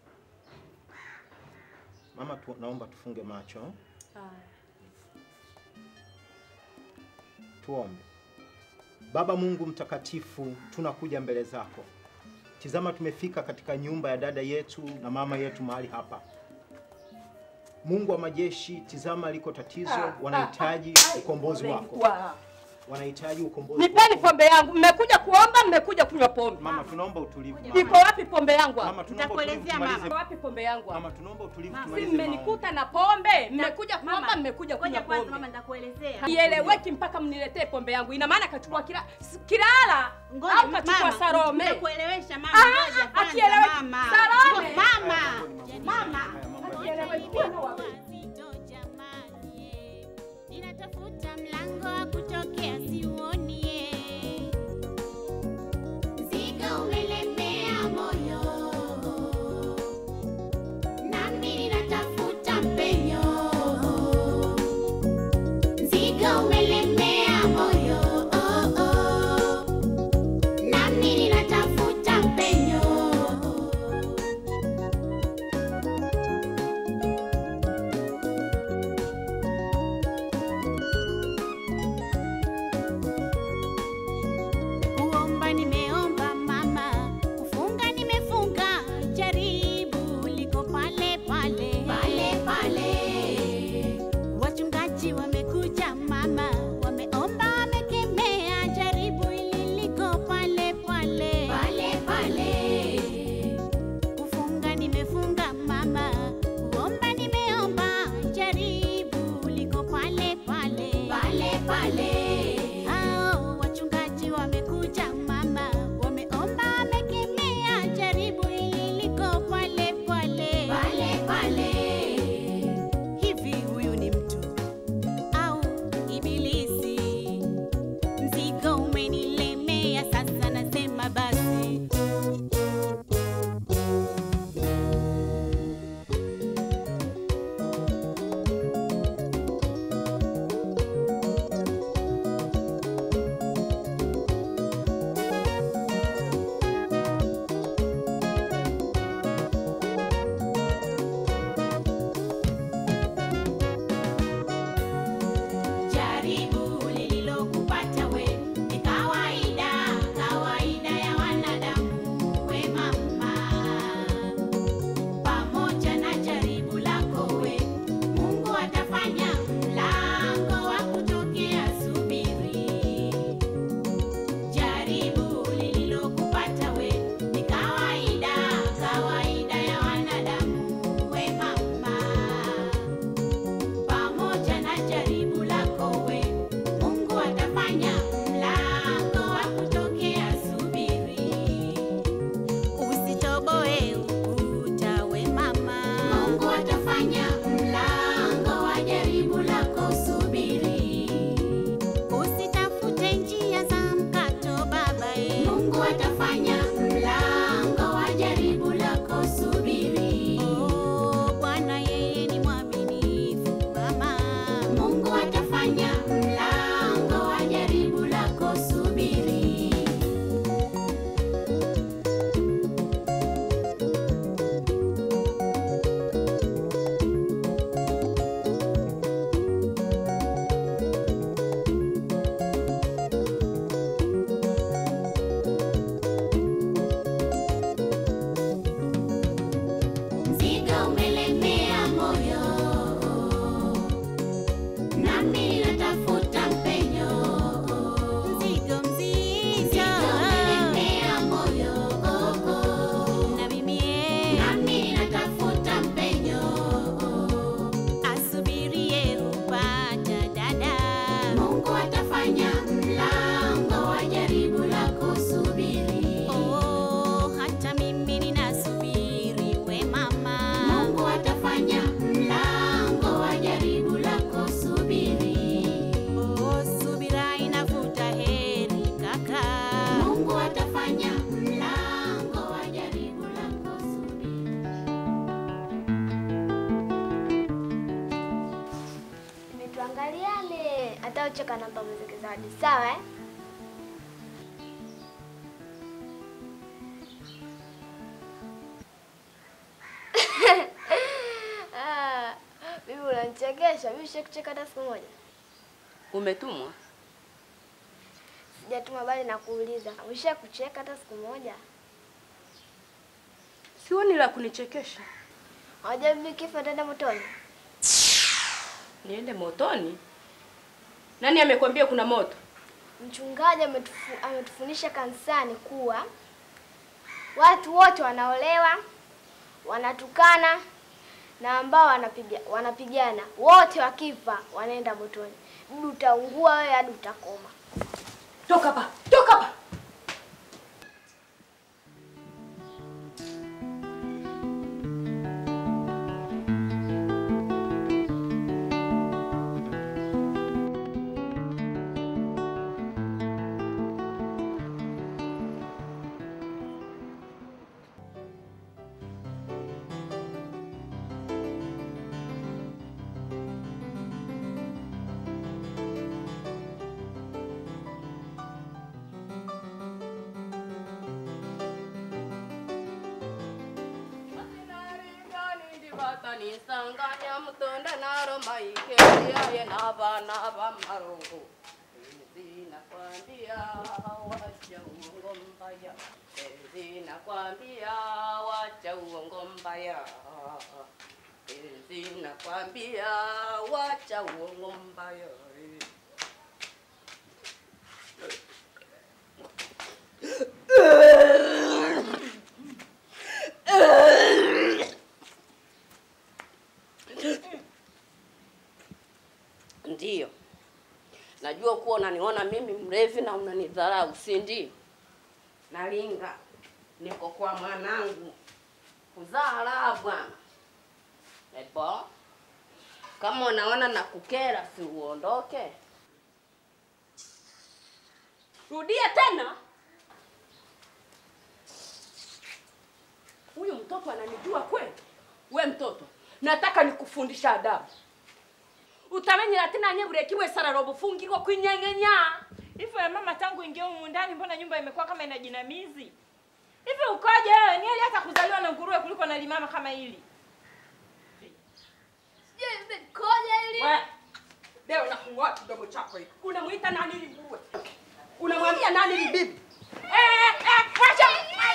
Mama tu, naomba tufunge macho, tuombe. Baba Mungu mtakatifu, tunakuja mbele zako. Tizama, tumefika katika nyumba ya dada yetu na mama yetu mahali hapa. Mungu wa majeshi, tizama liko tatizo, wanahitaji ukombozi wako. wanahitaji ukombozi. Nipeni pombe yangu. Mmekuja kuomba, mmekuja kunywa pombe. Mama, tunaomba utulivu. Iko wapi pombe yangu? hapa? Mama, tunaomba utulivu tumalize. Iko wapi pombe yangu? hapa? Mama, tunaomba utulivu Si tumalize. mmenikuta na pombe, mmekuja kuomba, mmekuja kunywa pombe. Mama, nitakuelezea. Ieleweki mpaka mniletee pombe yangu. Ina maana kachukua kila Kilala au kachukua mama, Salome. nitakuelewesha mama, Ah, ngoja kwanza, akieleweki. mama. Salome. Mama. Mama. Akieleweki. Ninatafuta mlango wa kutokea siuonie. Mzigo umelemea moyo, nami ninatafuta mpenyo. Mzigo umelemea moyo, oh, oh. nami ninatafuta mpenyo. Kuomba nimeomba mama, kufunga nimefunga, jaribu liko pale pale pale pale. Wachungaji wamekuja mama, wameomba wamekemea, jaribu hili liko pale pale pale pale. Kufunga nimefunga mama, kuomba nimeomba, jaribu liko pale pale pale pale. Hao wachungaji wamekuja mama, wameomba wamekemea, jaribu hili liko pale pale pale pale. Hivi huyu ni mtu au ibilisi? Mzigo umenilemea sasa, nasema basi Jaribu lililokupata we ni kawaida, kawaida ya wanadamu we mama. Pamoja na jaribu lako we, Mungu atafanya mlango wa kutokea, subiri. Jaribu lililokupata we ni kawaida, kawaida ya wanadamu we mama pamoja na jaribu lako we, Mungu atafanya mlango wa kutokea, subiri. Usitoboe ukuta we mama, Mungu atafanya mlango wa jaribu lako, subiri. Usitafute njia za mkato baba, e. Mungu atafanya mlango wa jaribu lako, subiri. Oh, Bwana yeye ni mwaminifu mama, Mungu atafanya mlango wa jaribu lako, subiri. Mzigo umelemea moyo, nami ninatafuta mpenyo. Mzigo mzigo umelemea moyo, na mimi nami ninatafuta mpenyo. Asubirie upata dada, Mungu atafanya mlango wa jaribu lako, subiri. Oh, hata mimi ninasubiri we mama, Mungu atafanya mlango wa jaribu lako, subiri. Oh, subira inavuta heri kaka, Mungu atafanya mlango wa jaribu lako, Tuangaliane hata uchoka namba muziki zawadi, sawa eh? Ah, Bibi unanichekesha. Bibi shai kucheka hata siku moja? Umetumwa? Sijatuma bali nakuuliza. Umesha kucheka hata siku moja? Sioni la kunichekesha. Hawajua bibi kifo ataenda motoni? Niende motoni? Nani amekwambia kuna moto? mchungaji ametufu- ametufundisha kanisani kuwa watu wote wanaolewa, wanatukana na ambao wanapiga, wanapigana wote wakifa wanaenda motoni. Bibi utaungua wewe hadi utakoma. Toka hapa, toka hapa. nisanganya mutonda naro maike yaye nabana bamarongo zinakwambia wacha uongo mbaya zinakwambia wacha uongo mbaya zinakwambia wacha uongo mbaya Ndiyo, najua kuwa unaniona mimi mrevi na unanidharau, si ndio? Nalinga, niko kwa mwanangu kuzaa raha bwana. Ebo, kama unaona nakukera, si uondoke. Rudia tena. Huyu mtoto ananijua kweli? We mtoto, nataka nikufundisha adabu utamenyera tena nye bureki bwe sararo bufungirwa kwinyengenya Hivyo ya mama, tangu ingia humu ndani, mbona nyumba imekuwa kama ina jinamizi hivi? Ukoje wewe? Ni heri hata kuzaliwa na nguruwe kuliko na limama kama hili. We, leo nakung'oa kidogo chako hiki. Unamuita nani ili nguruwe? Unamwambia nani ili bibi? Eh, eh, wacha.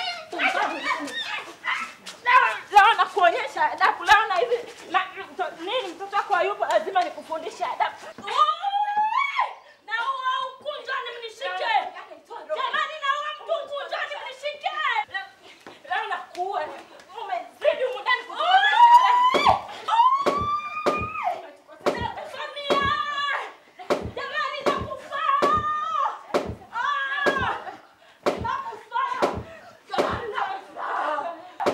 Leo- Leo nakuonyesha adabu. Leo na hivi na mto- nini, mtoto wako hayupo, lazima nikufundishe adabu. Na huo ukunjani mnishike. Jamani, na huo mtu ukunjani mnishike. Leo nakuua. Umezidi humu ndani kutukosesha. Samia! Jamani, nakufa. Ah! Nakufa. Jamani, nakufa.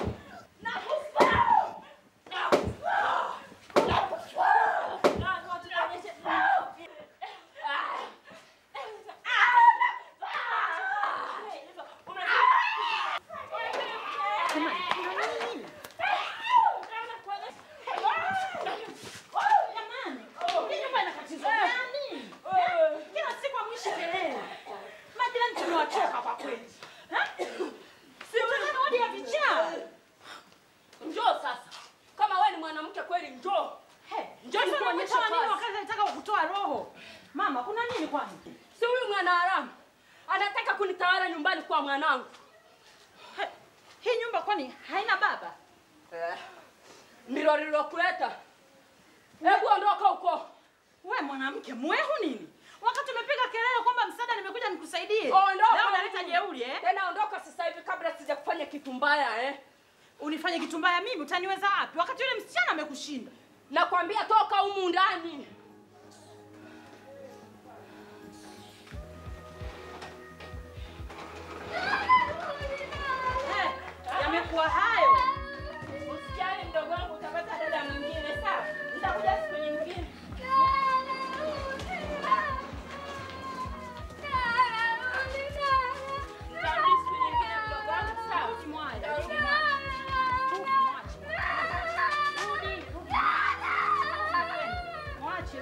Kila siku amwishi kelele. Majirani tumewachoka kwa kweli. Ha? Si mtazamo hadi ya vichaa. Njoo sasa. Kama wewe ni mwanamke kweli njoo. Njoo Sasa nikuonyeshe unamwita nini kazi. wakati anataka kukutoa roho? Mama, kuna nini kwani? Si huyu mwana haramu anataka kunitawala nyumbani kwa mwanangu. Hii nyumba kwani haina baba? Eh, ndilo lilokuleta. Hebu ondoka huko. We mwanamke mwehu nini? Wakati umepiga kelele kwamba msaada nimekuja nikusaidie. Ondoka. Leo unaleta jeuri eh? Tena ondoka sasa hivi kabla sijakufanya kitu mbaya eh. Unifanye kitu mbaya mimi utaniweza wapi? Wakati yule msichana amekushinda. Nakwambia toka humu ndani. Eh, Yamekuwa hayo. Usijali mdogo wangu, utapata dada mwingine sawa? Nitakuja siku nyingine. Nitarudi siku nyingine mdogo wangu, sawa? Nitarudi na- Mwache.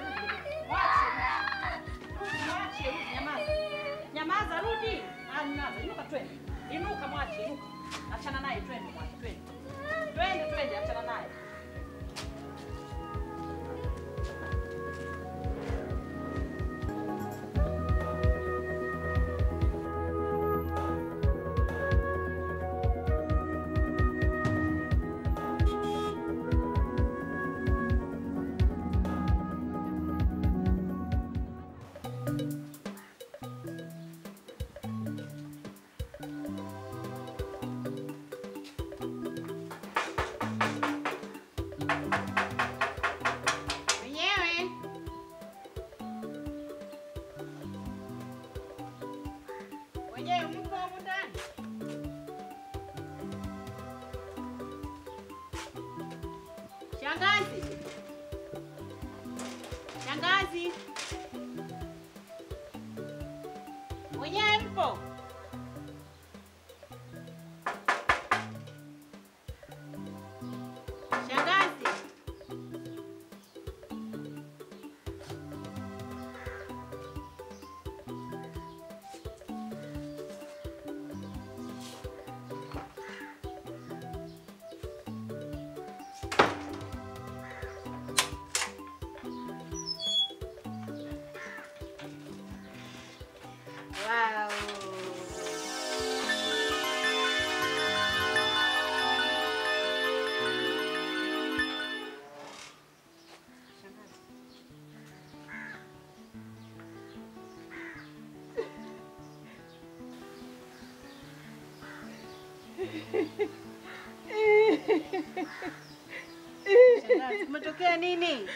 Shangazi. Shangazi. Mwenyewe mpo? Shangazi. Wow. Shangazi, kumetokea nini?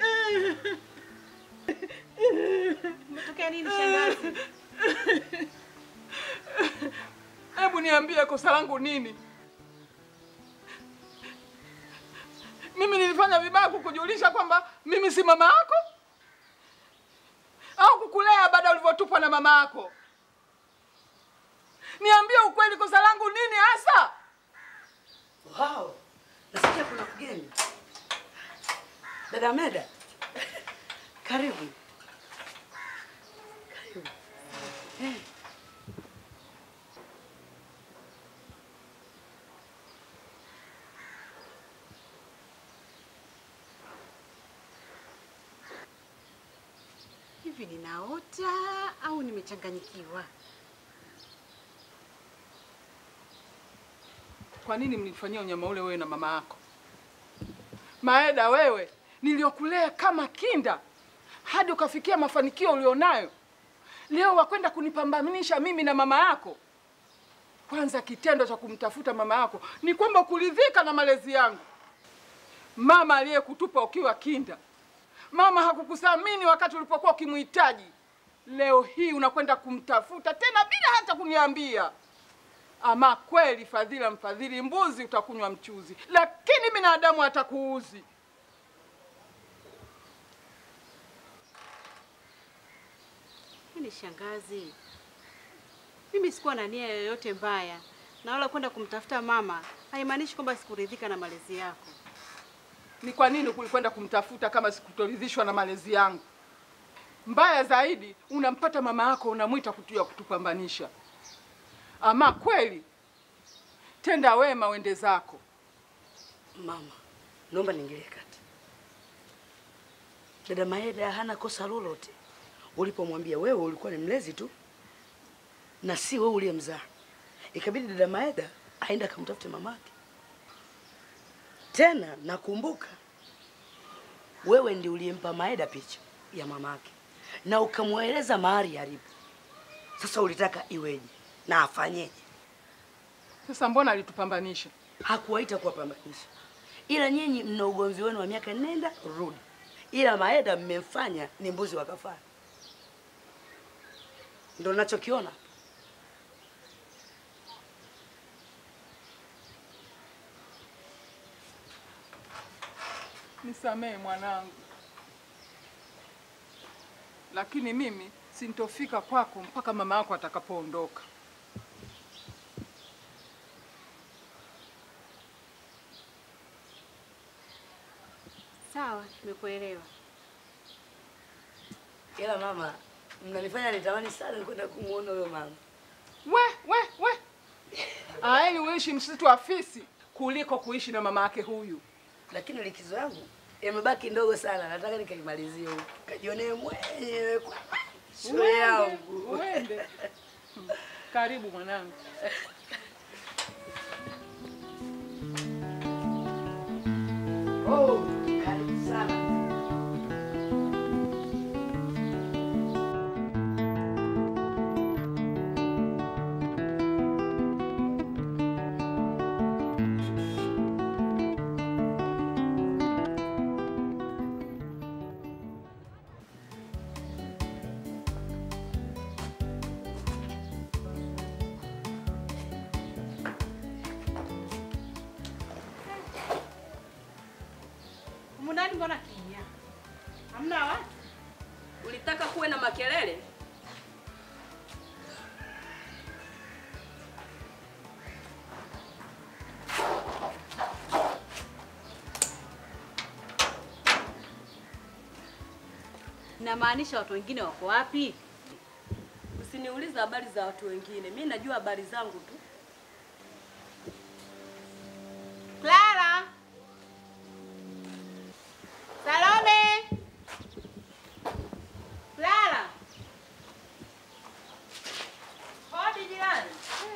Kumetokea nini shangazi? Hebu niambie kosa langu nini? Mimi nilifanya vibaya kukujulisha kwamba mimi si mama yako, au kukulea baada ulivyotupwa na mama yako? Niambie ukweli, kosa langu nini hasa? Wow, nasikia kuna mgeni. Dada Meda, karibu. Karibu. Eh. Hivi ninaota au nimechanganyikiwa? Kwa nini mlifanyia unyama ule wewe na mama yako? Maeda, wewe niliokulea kama kinda hadi ukafikia mafanikio ulionayo, leo wakwenda kunipambanisha mimi na mama yako. Kwanza kitendo cha kumtafuta mama yako ni kwamba kuridhika na malezi yangu. Mama aliyekutupa ukiwa kinda, mama hakukuthamini wakati ulipokuwa ukimhitaji. Leo hii unakwenda kumtafuta tena bila hata kuniambia. Ama kweli, fadhila mfadhili mbuzi, utakunywa mchuzi, lakini binadamu atakuuzi. Yaani shangazi, mimi sikuwa na nia yoyote mbaya, na wala kwenda kumtafuta mama haimaanishi kwamba sikuridhika na malezi yako. Ni kwa nini kulikwenda kumtafuta kama sikutoridhishwa na malezi yangu? Mbaya zaidi, unampata mama yako unamwita kutuya kutupambanisha. Ama kweli, tenda wema wende zako. Mama, naomba niingilie kati. Dada Maeda hana kosa lolote ulipomwambia wewe ulikuwa ni mlezi tu na si wewe uliyemzaa. Ikabidi dada Maeda aende akamtafute mamake. Tena nakumbuka wewe ndi uliyempa Maeda picha ya mamake na ukamweleza mahali alipo. Sasa ulitaka iweje na afanyeje? Sasa mbona alitupambanisha? Hakuwaita kuwapambanisha, ila nyinyi mna ugomvi wenu wa miaka nenda rudi, ila Maeda mmemfanya ni mbuzi wa kafara. Ndo nachokiona. Nisamehe mwanangu, lakini mimi sintofika kwako mpaka mama yako atakapoondoka. Sawa, nimekuelewa. Ila mama, mnanifanya nitamani sana kwenda kumuona huyo mama. We, we, we. Aeni uishi msitu wa fisi kuliko kuishi na mama yake huyu. Lakini likizo yangu imebaki ndogo sana, nataka nikaimalizie huko, kajionee mwenyewe kwa macho Uende, yangu. uende. Karibu mwanangu. Oh, karibu sana. mbona kimya? Hamna watu? Ulitaka kuwe na makelele? Inamaanisha watu wengine wako wapi? Usiniulize habari za watu wengine, mi najua habari zangu tu. Clara! Salome! Clara! Hodi jirani.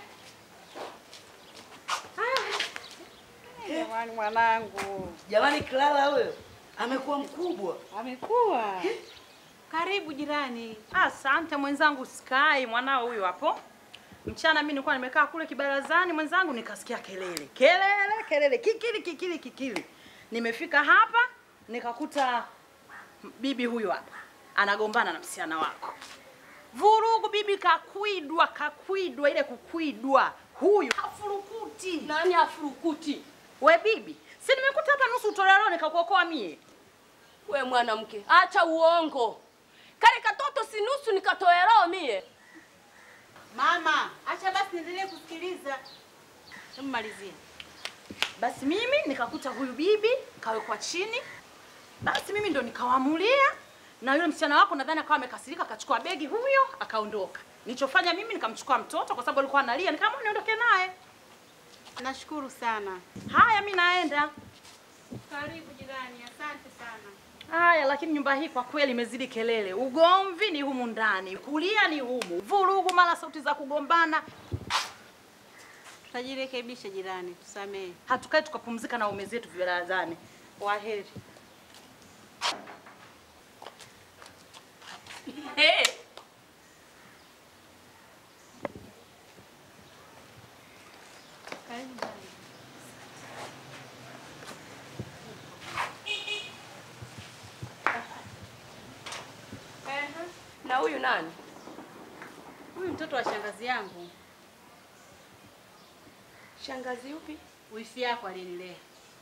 Jamani mwanangu. Jamani, Clara huyo amekuwa mkubwa. Amekuwa. Karibu jirani. Asante mwenzangu Sky, mwanao huyu hapo. Mchana mimi nilikuwa nimekaa kule kibarazani mwenzangu nikasikia kelele. Kelele, kelele, kikili kikili kikili. Nimefika hapa nikakuta bibi huyu hapa anagombana na msichana wako. Vurugu bibi kakwidwa, kakwidwa ile kukwidwa. Huyu hafurukuti. Nani hafurukuti? We bibi, si nimekuta hapa nusu utoleo nikakuokoa mie. We mwanamke, acha uongo. Kale katoto si nusu nikatoe roho mie. Mama, acha basi niendelee kusikiliza. Hebu malizia. Basi mimi nikakuta huyu bibi kawekwa chini, basi mimi ndo nikawaamulia, na yule msichana wako nadhani akawa amekasirika, akachukua begi huyo akaondoka. Nilichofanya mimi nikamchukua mtoto kwa sababu alikuwa analia, nikaamua niondoke naye. Nashukuru sana. Haya, mi naenda. Karibu jirani, asante sana. Haya, lakini nyumba hii kwa kweli imezidi kelele. Ugomvi ni humu ndani, kulia ni humu, vurugu, mara sauti za kugombana. Tutajirekebisha jirani, tusamehe. Hatukae tukapumzika na ume zetu vibarazani. Waheri. Hey. Karibu jirani. Na huyu nani? Huyu mtoto wa shangazi yangu. Shangazi yupi? Wifi yako alinilea.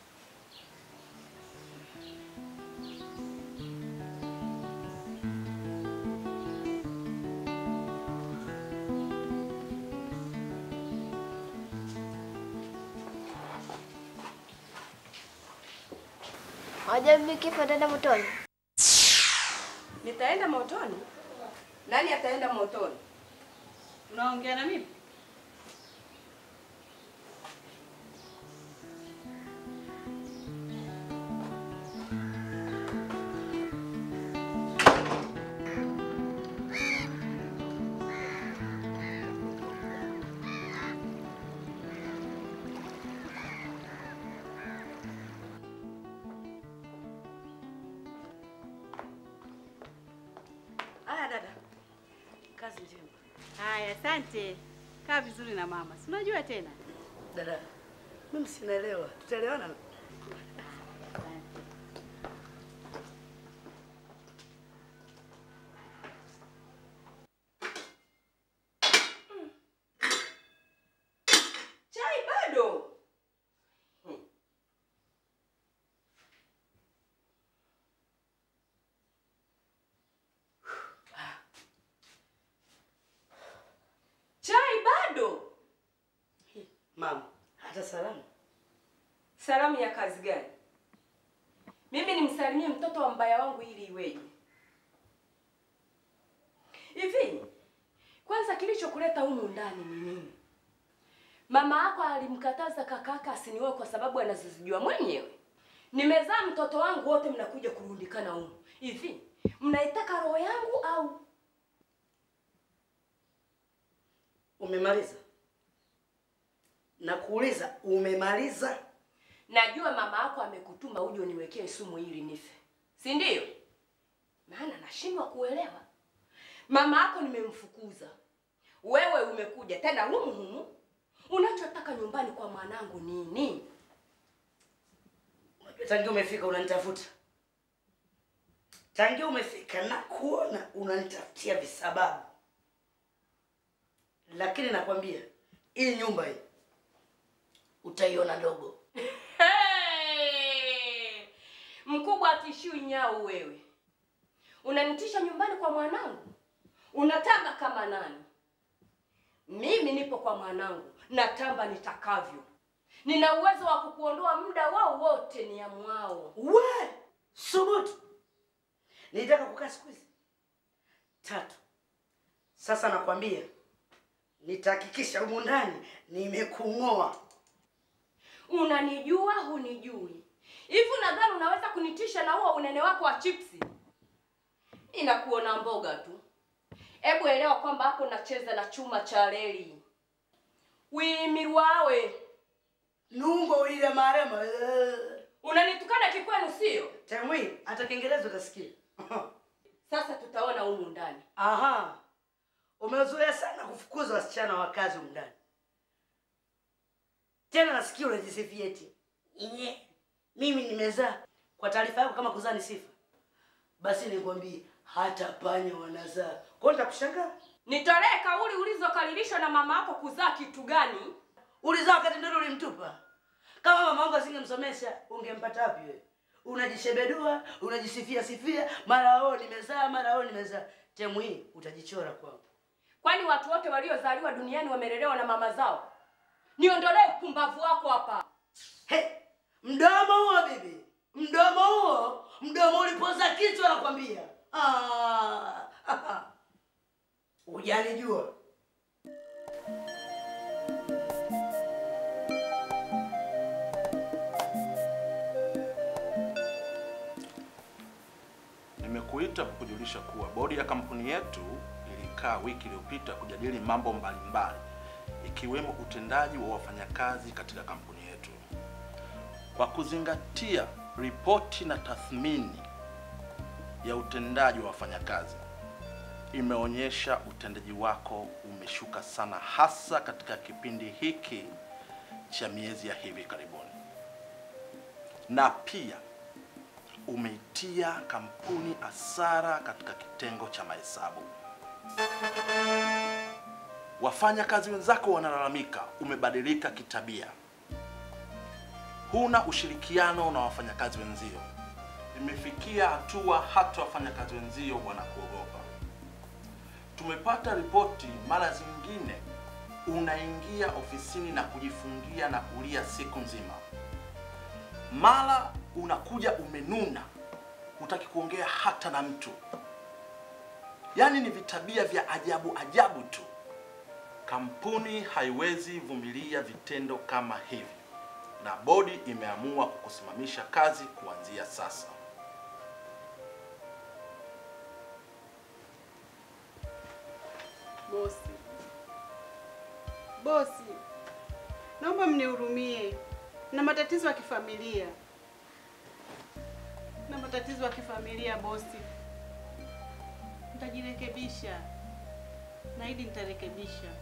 Wajua bibi kifo ataenda motoni. Nitaenda motoni? Nani ataenda motoni? Unaongea na mimi? Haya dada, kazi njema. Haya, asante. Kaa vizuri na mama. Si unajua tena. Dada, mimi sinaelewa, tutaelewana? Chai bado. Chai bado. Mama, hata salamu. Salamu ya kazi gani? Mimi nimsalimie mtoto wa mbaya wangu ili iweje? Hivi kwanza, kilichokuleta humu ndani ni nini? Mama yako alimkataza kakaka asinioe kwa sababu anazozijua mwenyewe. Nimezaa mtoto wangu, wote mnakuja kurundikana humu. Hivi mnaitaka roho yangu au Umemaliza? Nakuuliza, umemaliza? Najua mama yako amekutuma uje uniwekee sumu ili nife, si ndio? Maana nashindwa kuelewa. Mama yako nimemfukuza, wewe umekuja tena humu humu. Unachotaka nyumbani kwa mwanangu nini? Tangia umefika unanitafuta, tangia umefika na kuona unanitafutia visababu, lakini nakwambia hii nyumba hii utaiona dogo. Hey! Mkubwa hatishiwi nyau wewe. Unanitisha nyumbani kwa mwanangu, unatamba kama nani? Mimi nipo kwa mwanangu, natamba nitakavyo. Nina uwezo wa kukuondoa muda wao wote ni amwao. We subutu, nilitaka kukaa siku hizi tatu. Sasa nakwambia nitahakikisha humu ndani nimekung'oa. Unanijua hunijui? Hivi nadhani unaweza kunitisha na huo unene wako wa chipsi? Inakuona mboga tu. Hebu elewa kwamba hapo nacheza na chuma cha reli. Wimirwawe nungo ulile marema unanitukana kikwenu, sio? Temwi, hata Kiingereza utasikia. Sasa tutaona humu ndani. Aha, umezoea sana kufukuza wasichana wa kazi humu ndani. Tena nasikia unajisifia eti Nye, mimi nimezaa. Kwa taarifa yako, kama kuzaa ni sifa, basi nikwambie hata panya wanazaa. Kwa hiyo nitakushangaa. Nitolee kauli ulizokalilishwa na mama yako kuzaa kitu gani? Ulizaa wakati ndio ulimtupa. Kama mama wangu asingemsomesha, ungempata wapi wewe? Unajishebedua, unajisifia sifia, mara oo nimezaa, mara oo nimezaa. Temu hii utajichora kwangu. Kwani watu wote waliozaliwa duniani wamelelewa na mama zao? Niondolee upumbavu wako hapa. He, mdomo huo bibi, mdomo huo, mdomo ulipoza kichwa nakwambia. Ah, hujanijua. Nimekuita kukujulisha kuwa bodi ya kampuni yetu ilikaa wiki iliyopita kujadili mambo mbalimbali ikiwemo utendaji wa wafanyakazi katika kampuni yetu. Kwa kuzingatia ripoti na tathmini ya utendaji wa wafanyakazi, imeonyesha utendaji wako umeshuka sana, hasa katika kipindi hiki cha miezi ya hivi karibuni, na pia umeitia kampuni hasara katika kitengo cha mahesabu. Wafanyakazi wenzako wanalalamika umebadilika kitabia, huna ushirikiano na wafanyakazi wenzio. Imefikia hatua hata wafanyakazi wenzio wanakuogopa. Tumepata ripoti mara zingine unaingia ofisini na kujifungia na kulia siku nzima, mara unakuja umenuna, hutaki kuongea hata na mtu. Yaani ni vitabia vya ajabu ajabu tu. Kampuni haiwezi vumilia vitendo kama hivi, na bodi imeamua kukusimamisha kazi kuanzia sasa. Bosi, bosi, naomba mnihurumie, na matatizo ya kifamilia, na matatizo ya kifamilia bosi. Nitajirekebisha, naahidi nitarekebisha.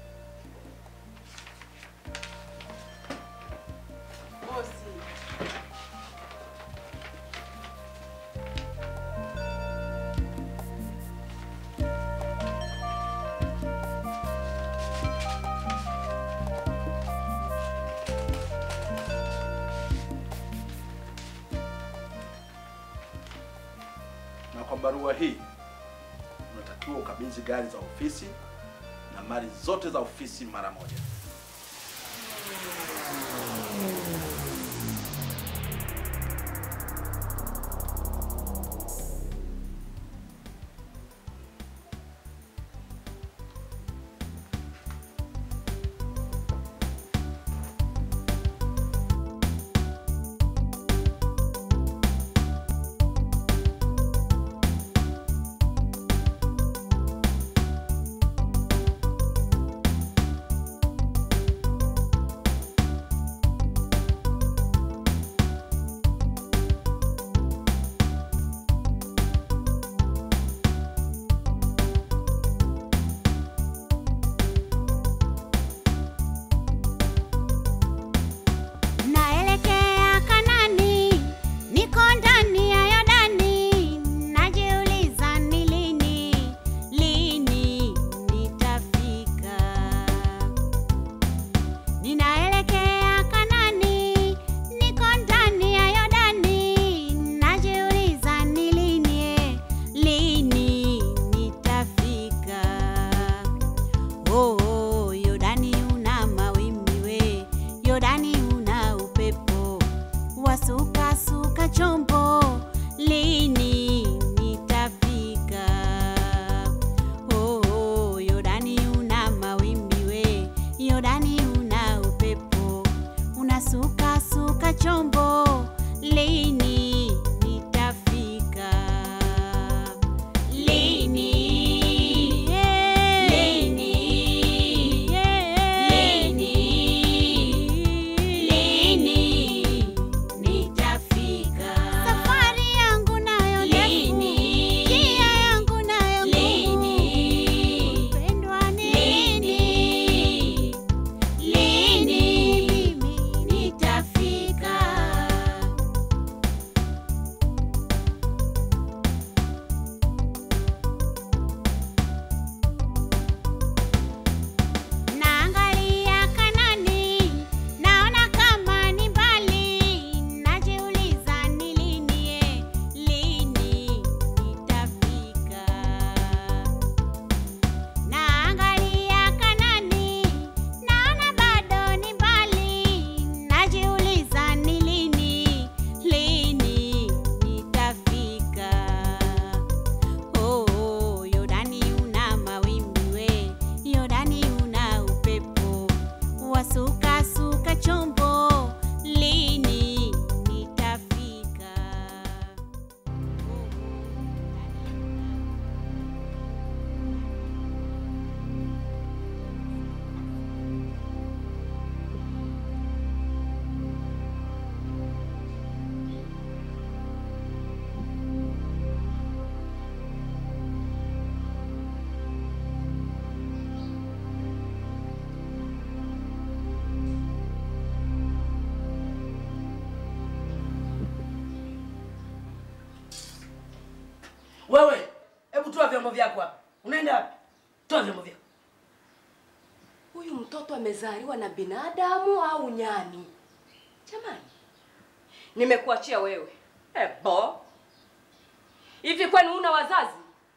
Bosi, Na kwa barua hii unatakiwa ukabidhi gari za ofisi na mali zote za ofisi mara moja. vyombo vyako hapa. Unaenda wapi? Toa vyombo vyako. Huyu mtoto amezaliwa na binadamu au nyani? Jamani, nimekuachia wewe. Ebo, hivi kwani una wazazi?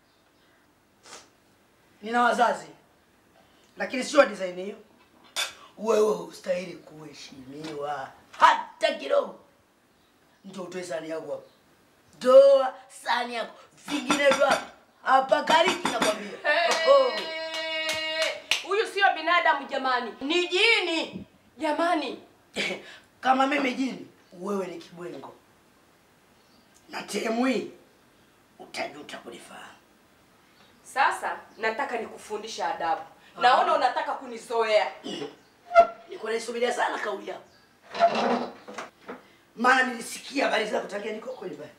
Nina wazazi, lakini sio design hiyo. Wewe hustahili kuheshimiwa hata kidogo. Ndio utoe sahani yako hapo, toa sahani yako, vinginevyo hapa hapa kariki nakwambia. Oh. Huyu sio binadamu jamani, ni jini jamani. Kama mimi jini, wewe ni kibwengo, na temu hii utajuta kulifahamu. Sasa nataka nikufundisha adabu. Naona unataka kunizoea. Nilikuwa naisubiria sana kauli yako, maana nilisikia habari zako tangia niko kweli pale.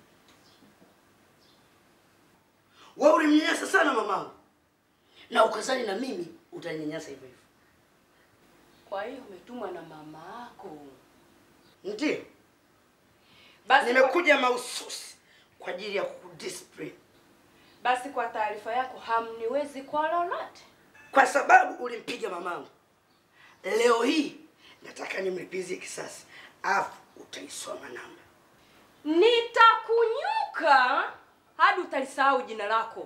Wewe ulimnyanyasa sana mamangu na ukazani na mimi utaninyanyasa hivyo hivyo. Kwa hiyo umetumwa na mama yako. Ndio Basi nimekuja mahususi kwa ajili ya kukudiscipline, Basi kwa taarifa yako, hamniwezi kwa lolote. kwa sababu ulimpiga mamangu. Leo hii nataka nimlipizie kisasi, afu utaisoma namba. Nitakunyuka hadi utalisahau jina lako.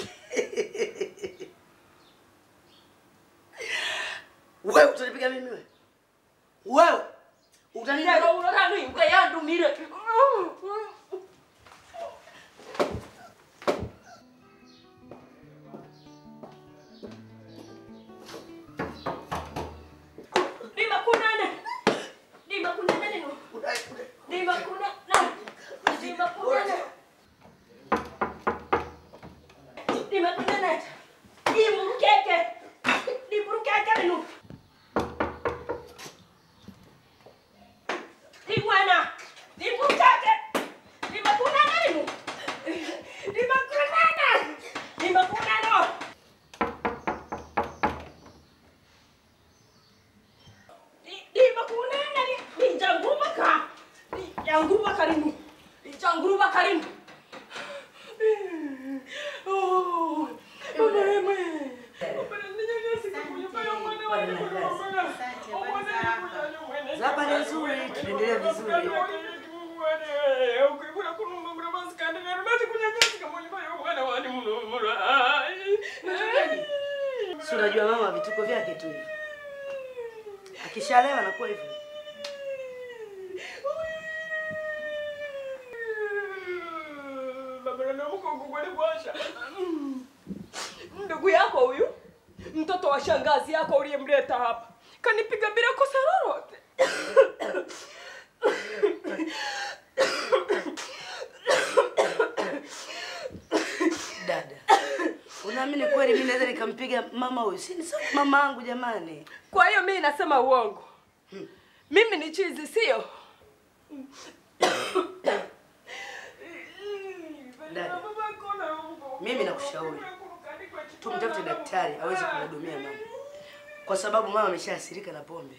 Wewe utanipiga mimi wewe? Wewe utanipiga Lero unataka nini? Ukayandumire. Dima kunane. Dima kunane nino. Dima kunane. Dima kunane. Dima kunane. Dimurukeke. Dimurukeke nino. Dimwana. Dimurukeke. Dima kunane nino. Dima kunane. Dima kunano. limakunene lijanguruba ka lijanguruba karimu lijanguruba karimu Habari nzuri, tunaendelea vizuri. Si unajua mama vituko vyake tu hivi. Akishalewa anakuwa hivyo. ndugu yako huyu mtoto wa shangazi yako uliyemleta hapa kanipiga bila kosa lolote Dada, unaamini kweli mimi naweza nikampiga mama huyu? Si ni sawa mama yangu jamani. kwa hiyo mimi nasema uongo mimi ni chizi sio Dada, mimi nakushauri tumtafute daktari aweze kumhudumia mama, kwa sababu mama ameshaathirika na pombe.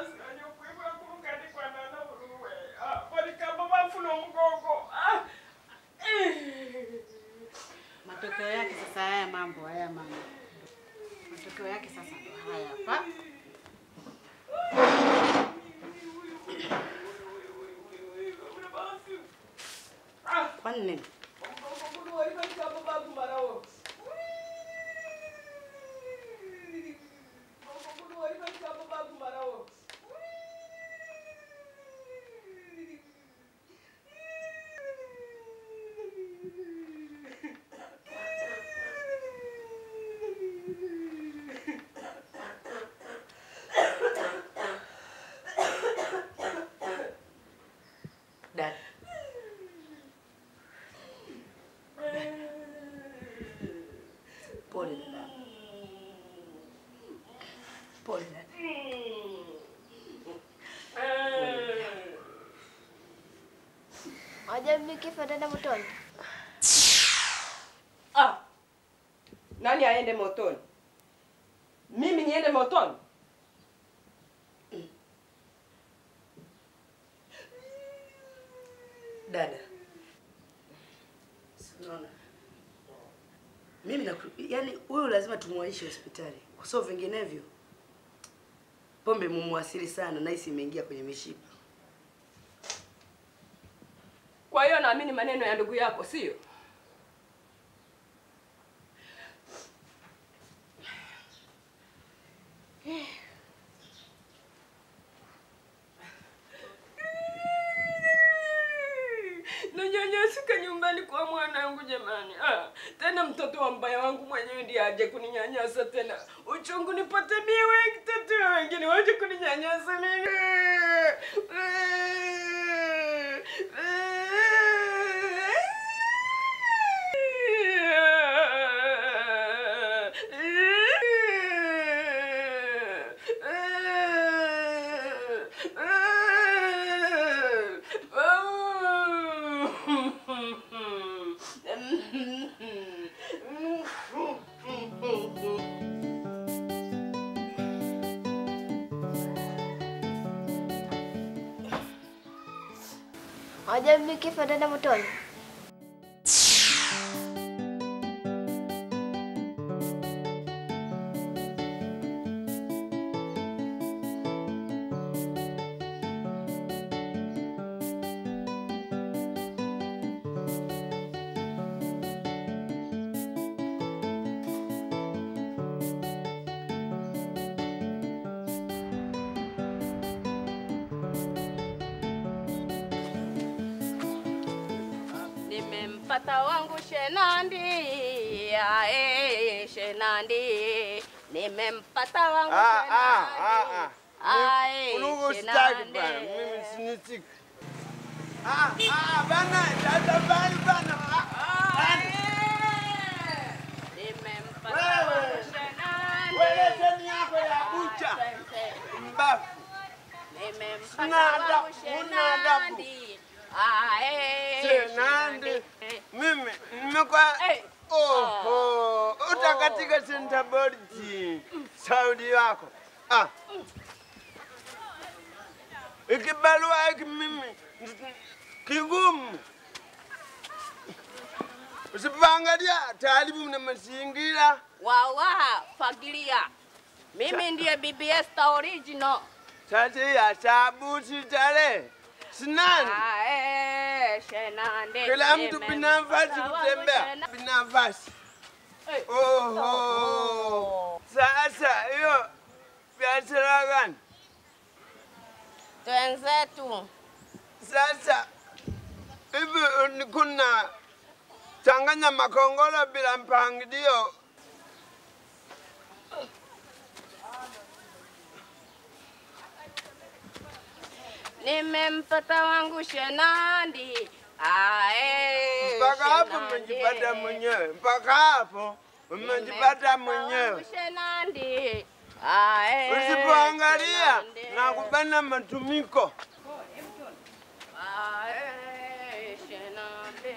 Matokeo yake sasa haya mambo haya mambo, matokeo yake sasa ndo haya hapa. Kwani nini? Dada, pole dada, pole dada. Wajua mimi kifo nitaenda motoni. ah. nani aende motoni mimi niende motoni Dada, si unaona Mimi na yani huyu lazima tumwaishe hospitali. Kwa sababu vinginevyo pombe mumwasili sana na hisi imeingia kwenye mishipa. Kwa hiyo naamini maneno ya ndugu yako, sio? Nanyanyasika nyumbani kwa mwanangu jamani. Ah, tena mtoto wa mbaya wangu mwenyewe ndiye aje kuninyanyasa tena. Uchungu nipate mie wengi tatu wengine waje kuninyanyasa mimi. Wajua mimi kifo nitaenda motoni. Nimempata wangu Shenandi, ae Shenandi, nimempata wangu Ah, ah, Shenandi. ah, ah. Ae, Unugu sitaki Shenandi. bana, mimi sinitiki. Ah, ah, bana, dada bana, bana. ah, bana. Wewe, welezeni yako ya bucha. Mbafu. Nimempata Sina wangu adabu, huna adabu. Shenandi. Ae, Shenandi. Mimi nimekuwa oho, utakatika senta borji saudi wako ah. Ikibarua hiki mimi kigumu, usipoangalia taaribu na mazingira Wawa, fagilia. Mimi ndiye bibi Esther original. sasa ya sabuti tale sinani Ae, Shenandi. kila mtu Nimempata binafasi wangu kutembea Shenandi. binafasi. Oho, sasa hiyo biashara gani? Twenzetu. Sasa hivi ni kuna changanya makongoro bila mpangilio. Nimempata wangu Shenandi. Ae, Mpaka hapo Shenandi. umejipata mwenyewe, mpaka hapo umejipata mwenyewe. Shenandi. Ae, Usipoangalia Shenandi. na kubana matumiko. Ae, Shenandi.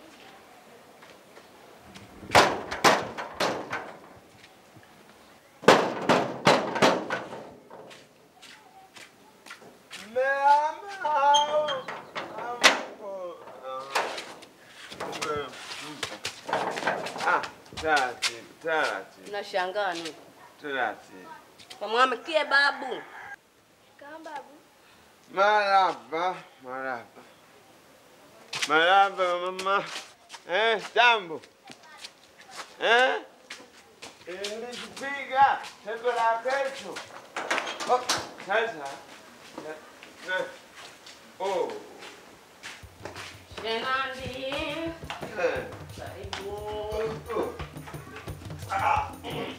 Ah, taratibu, taratibu, Nashangaa nini? taratibu. Kamwamkie babu. Kama babu. Maraba, maraba. Maraba mama. Eh, jambo. Eh? Nilikipiga tendo la kesho. Oh, sasa. Eh, eh. Oh. Shenandi. Eh. Karibu. Ah.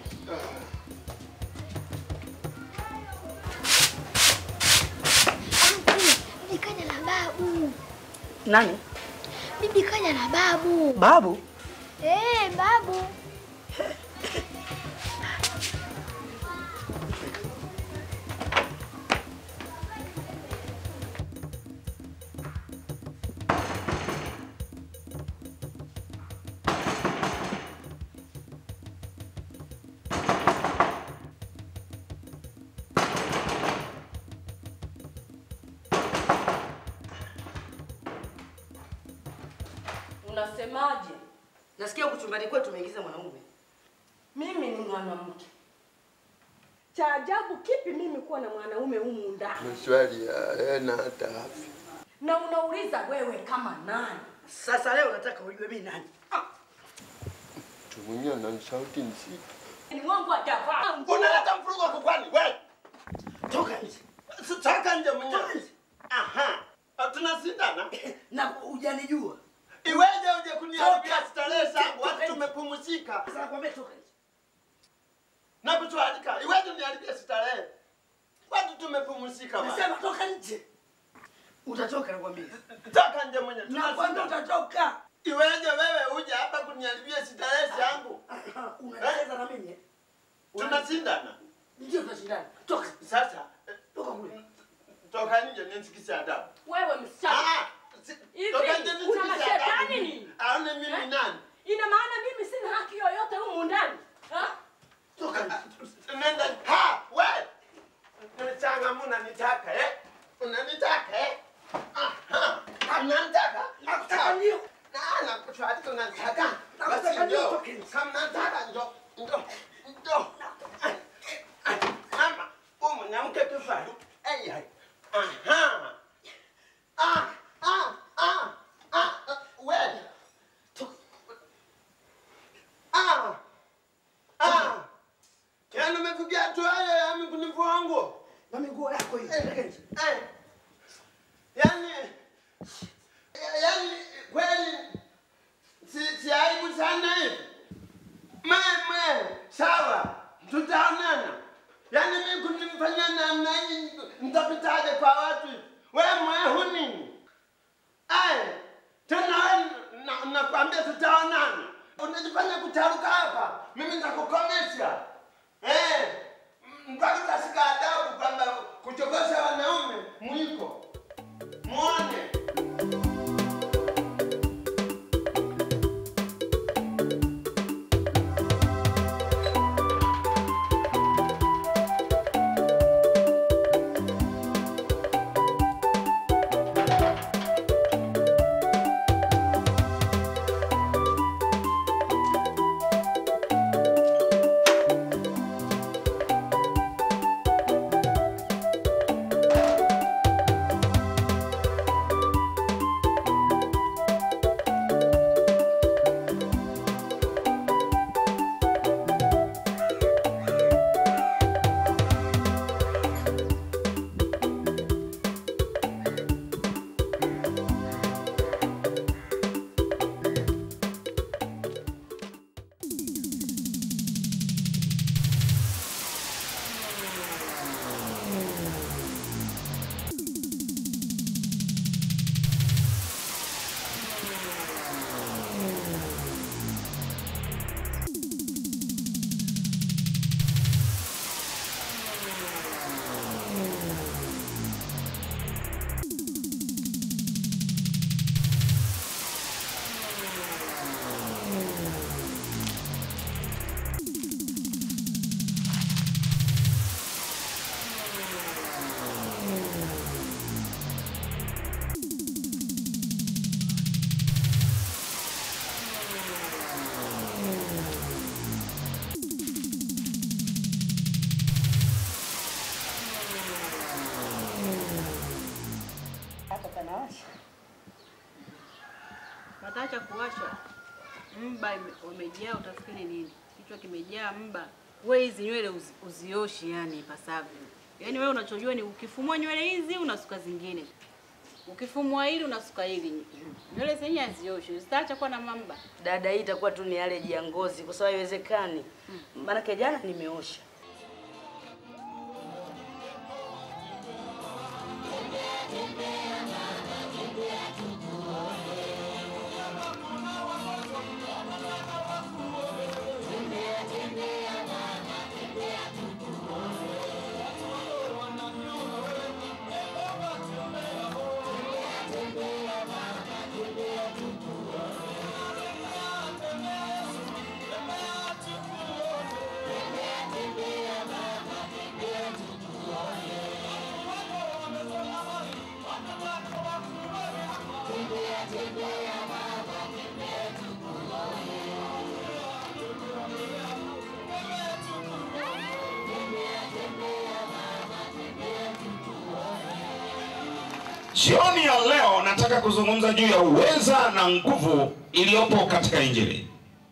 Bibi kaja na babu. Nani? Bibi kaja na babu. Babu? Eh, babu. Unasemaje? Nasikia huku chumbani kwetu tumeingiza mwanaume. Mimi ni mwanamke. Cha ajabu kipi mimi kuwa na mwanaume humu ndani? Maswali hayana hata afya. Na unauliza wewe kama nani? Sasa leo nataka ujue mimi nani. Mtu mwenyewe ana sauti nzito. Ni wangu hajavaa. Unaleta mfurugo huko kwani wewe? Toka nje. Si- Toka nje mwenyewe. Aha. Ah, Tunasindana. Na hujanijua. Iweje uje kuniharibia Toka starehe nje, zangu toka watu nje. tumepumzika. Sasa nakwambia toka nje. Na kutualika. Iweje uniharibie starehe? Watu tumepumzika bwana. Nasema toka nje. Utatoka nakwambia. Toka nje mwenyewe. Nakwambia utatoka. Iweje wewe uje hapa kuniharibia starehe zangu? Unacheza na mimi? eh? Tunashindana. Ndio tunashindana. Toka. Sasa Toka kule. toka nje nisikise adabu. Wewe msichana. Ah, Hivi toka nje una nisikise mashetani adabu. nini? Aone mimi Eh? nani? Ina maana mimi sina haki yoyote humu ndani? Ha? Toka nje. Nenda. Ha, wewe. Nimechanga unanitaka eh? Unanitaka eh? Aha. Unanitaka? Nakutaka ndio. Na nakufuata unanitaka. Basi ndio. Kama nataka ndio. Ndio. Ndio. Mama, huyu mwanamke kifaru. Ai ai. Aha. Ah, ah, ah. Ah, wewe. Ah. Ah. Yaani umefikia hatua hiyo ya mimi kunivua nguo? Na miguo yako hiyo. Eh. Yaani yaani kweli si si aibu sana hivi. Mama, sawa. Tutaonana. Yaani mimi kunimfanyia namna hii nitapitaje kwa watu hivi? Wewe mwehu nini? Ai, tena wewe na- nakwambia tutaonana. Unajifanya kutaruka hapa. Mimi nitakukomesha. Eh, mpaka utashika adabu kwamba kuchokosha wanaume mwiko. Muone. Hapa panawasha. Pataacha kuwashwa. Mba ime- umejaa, utafikiri nini? Kichwa kimejaa mba. We hizi nywele uzi, uzioshi yani ipasavyo. Yaani wewe unachojua ni ukifumua nywele hizi unasuka zingine. Ukifumua hili unasuka hili. Nywele zenyewe hazioshi, zitaacha kuwa na mamba. Dada, hii itakuwa tu ni allergy ya ngozi kwa sababu haiwezekani. Maanake jana nimeosha. Tembea, tembea mama, tembea tukuone. Jioni ya leo nataka kuzungumza juu ya uweza na nguvu iliyopo katika Injili.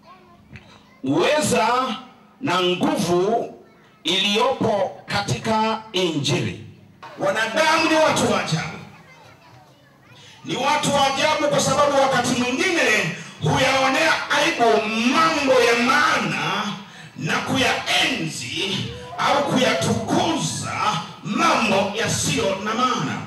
Uweza na nguvu iliyopo katika Injili. Wanadamu ni watu wa ajabu, ni watu wa ajabu kwa sababu wakati mwingine huyaonea aibu mambo ya maana na kuyaenzi au kuyatukuza mambo yasiyo na maana.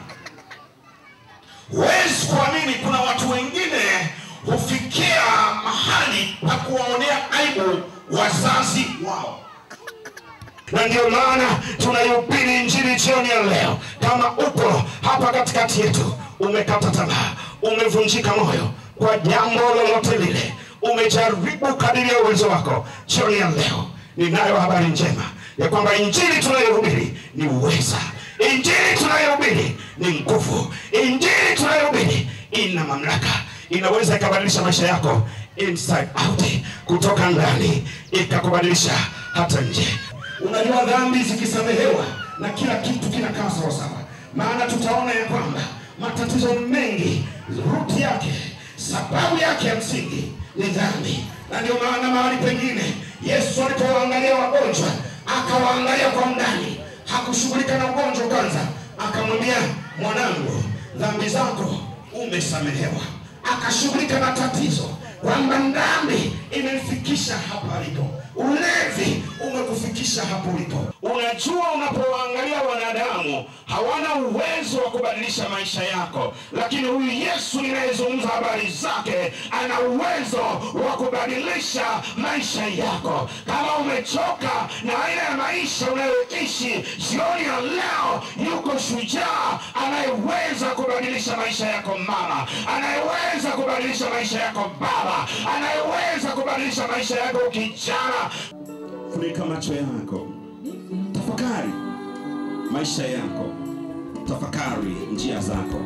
Huwezi kuamini, kuna watu wengine hufikia mahali pa kuwaonea aibu wazazi wao na ndio maana tunaihubiri injili jioni ya leo. Kama upo hapa katikati yetu, umekata tamaa, umevunjika moyo kwa jambo lolote lile, umejaribu kadiri ya uwezo wako, jioni ya leo ninayo habari njema ya kwamba injili tunayohubiri ni uweza, injili tunayohubiri ni nguvu, injili tunayohubiri ina mamlaka, inaweza ikabadilisha maisha yako inside out, kutoka ndani ikakubadilisha hata nje. Unajua, dhambi zikisamehewa na kila kitu kinakaa sawasawa, maana tutaona ya kwamba matatizo mengi ruti yake, sababu yake ya msingi ni dhambi, na ndio maana mahali pengine Yesu alipowaangalia wagonjwa akawaangalia kwa ndani, hakushughulika na ugonjwa kwanza, akamwambia mwanangu, dhambi zako umesamehewa. Akashughulika na tatizo kwamba dhambi imemfikisha hapa alipo, ulevi umekufikisha hapo ulipo. Unajua, unapowaangalia wanadamu hawana uwezo wa kubadilisha maisha yako, lakini huyu Yesu ninayezungumza habari zake ana uwezo wa kubadilisha maisha yako. Kama umechoka na aina ya maisha unayoishi, jioni ya leo yuko shujaa anayeweza kubadilisha maisha yako mama, anayeweza kubadilisha maisha yako baba, anayeweza kubadilisha maisha yako kijana. Funika macho yako, tafakari maisha yako, tafakari njia zako.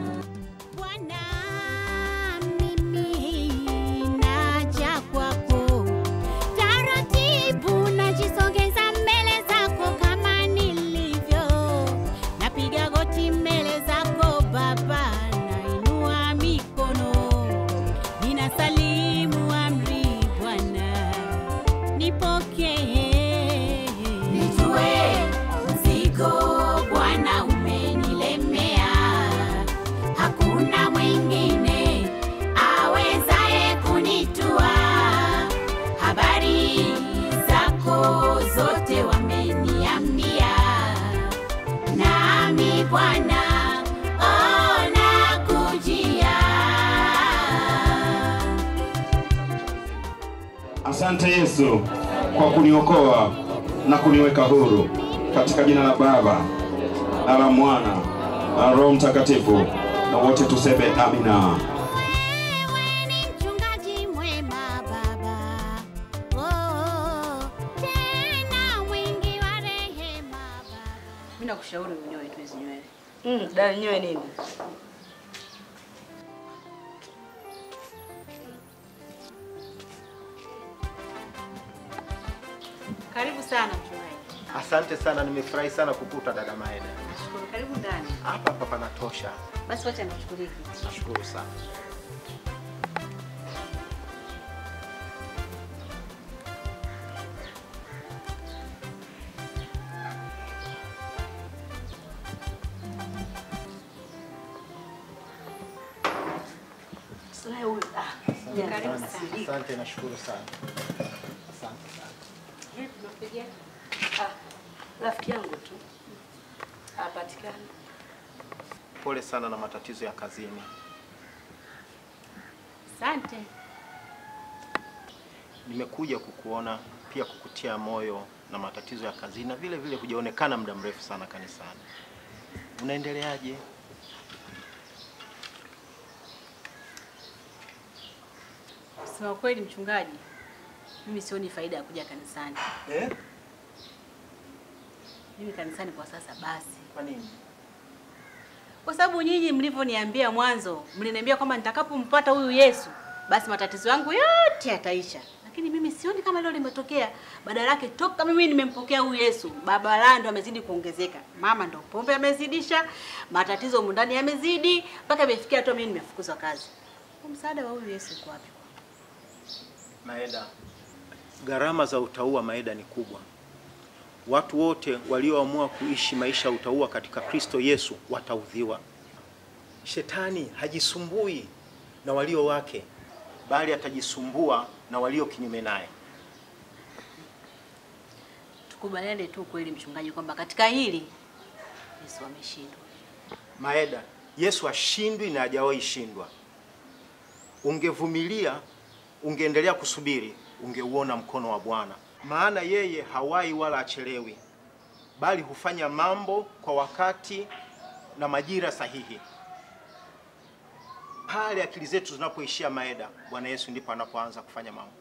naja kwako taratibu, najisogeza mbele zako kama nilivyo, napiga goti mbele zako Baba, nainua mikono, ninasalimu amri Bwana, nipokee, nitue mzigo Bwana umenilemea, hakuna mwingine awezaye kunitua. Habari zako zote wameniambia, nami Bwana oh, nakujia. Asante Yesu kwa kuniokoa na kuniweka huru katika jina la Baba na la Mwana na Roho Mtakatifu, na wote tuseme amina. Mchungaji mwema Baba, oh, tena mwingi wa rehema. Mimi nakushauri unyoe tu hizi nywele. Mm, dada nyoe nini? Karibu sana mchungaji. Asante sana, nimefurahi sana kukuta dada Maeda. Shukuru. Karibu ndani. Hapa hapa panatosha. Basi wacha nikuchukulie kiti. Nashukuru sana. Sasa huyu ah, Asante karibu sana. sana. Asante, nashukuru sana. Asante sana. Vipi unapiga? Ah, rafiki yangu tu. Hapatikani. Pole sana na matatizo ya kazini. Asante. Nimekuja kukuona pia kukutia moyo na matatizo ya kazini na vile vile hujaonekana muda mrefu sana kanisani. Unaendeleaje? Kusema kweli mchungaji, mimi sioni faida ya kuja kanisani. Eh? Mimi kanisani kwa sasa basi. Kwa nini? Kwa sababu nyinyi mlivyoniambia mwanzo, mliniambia kwamba nitakapompata huyu Yesu, basi matatizo yangu yote yataisha. Na lakini mimi sioni kama hilo limetokea. Badala yake toka mimi nimempokea huyu Yesu, baba la ndo amezidi kuongezeka. Mama ndo pombe amezidisha, matatizo humu ndani yamezidi, mpaka imefikia hatua mimi nimefukuzwa kazi. Kwa msaada wa huyu Yesu uko wapi? Maeda, gharama za utauwa Maeda ni kubwa. Watu wote walioamua kuishi maisha ya utauwa katika Kristo Yesu wataudhiwa. Shetani hajisumbui na walio wake, bali atajisumbua na walio kinyume naye. Tukubaliane tu kweli, mchungaji, kwamba katika hili Yesu ameshindwa. Maeda, Yesu ashindwi na hajawahi shindwa. Ungevumilia, ungeendelea kusubiri, ungeuona mkono wa Bwana, maana yeye hawai wala achelewi, bali hufanya mambo kwa wakati na majira sahihi. Pale akili zetu zinapoishia Maeda, Bwana Yesu ndipo anapoanza kufanya mambo.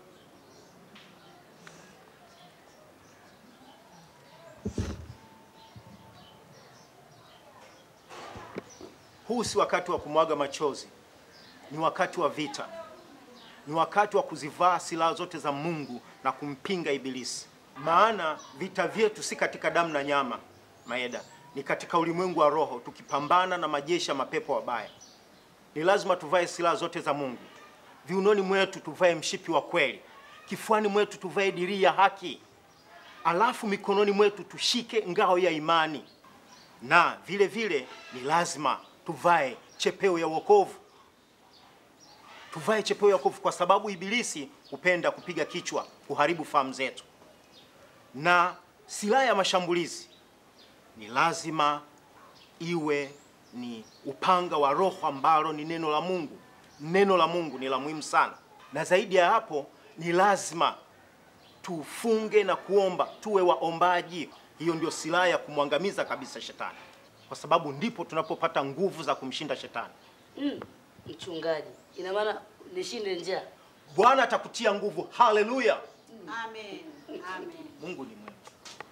Huu si wakati wa kumwaga machozi, ni wakati wa vita, ni wakati wa kuzivaa silaha zote za Mungu na kumpinga Ibilisi. Maana vita vyetu si katika damu na nyama, Maeda, ni katika ulimwengu wa roho, tukipambana na majeshi ya mapepo wabaya. Ni lazima tuvae silaha zote za Mungu. Viunoni mwetu tuvae mshipi wa kweli, kifuani mwetu tuvae dirii ya haki, alafu mikononi mwetu tushike ngao ya imani, na vile vile ni lazima tuvae chepeo ya wokovu. Tuvae chepeo ya wokovu kwa sababu ibilisi hupenda kupiga kichwa, kuharibu fahamu zetu. Na silaha ya mashambulizi ni lazima iwe ni upanga wa Roho ambalo ni neno la Mungu. Neno la Mungu ni la muhimu sana, na zaidi ya hapo ni lazima tufunge na kuomba, tuwe waombaji. Hiyo ndio silaha ya kumwangamiza kabisa shetani, kwa sababu ndipo tunapopata nguvu za kumshinda shetani. Mm, mchungaji, ina maana nishinde njaa. Bwana atakutia nguvu. Haleluya! Amen. Amen. Mungu ni mwema.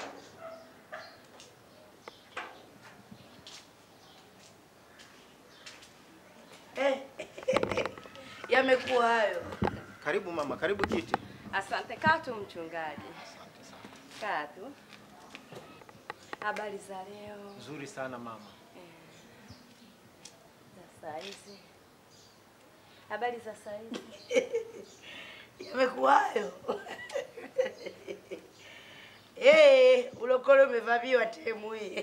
Eh, yamekuwa hayo. Karibu mama, karibu kiti. Asante. Kaa tu mchungaji, kaa tu. Habari za leo? Nzuri sana mama. Za saa hizi? Habari za saa hizi? Yamekuwa hayo. Eh, ulokole umevamiwa temu hii.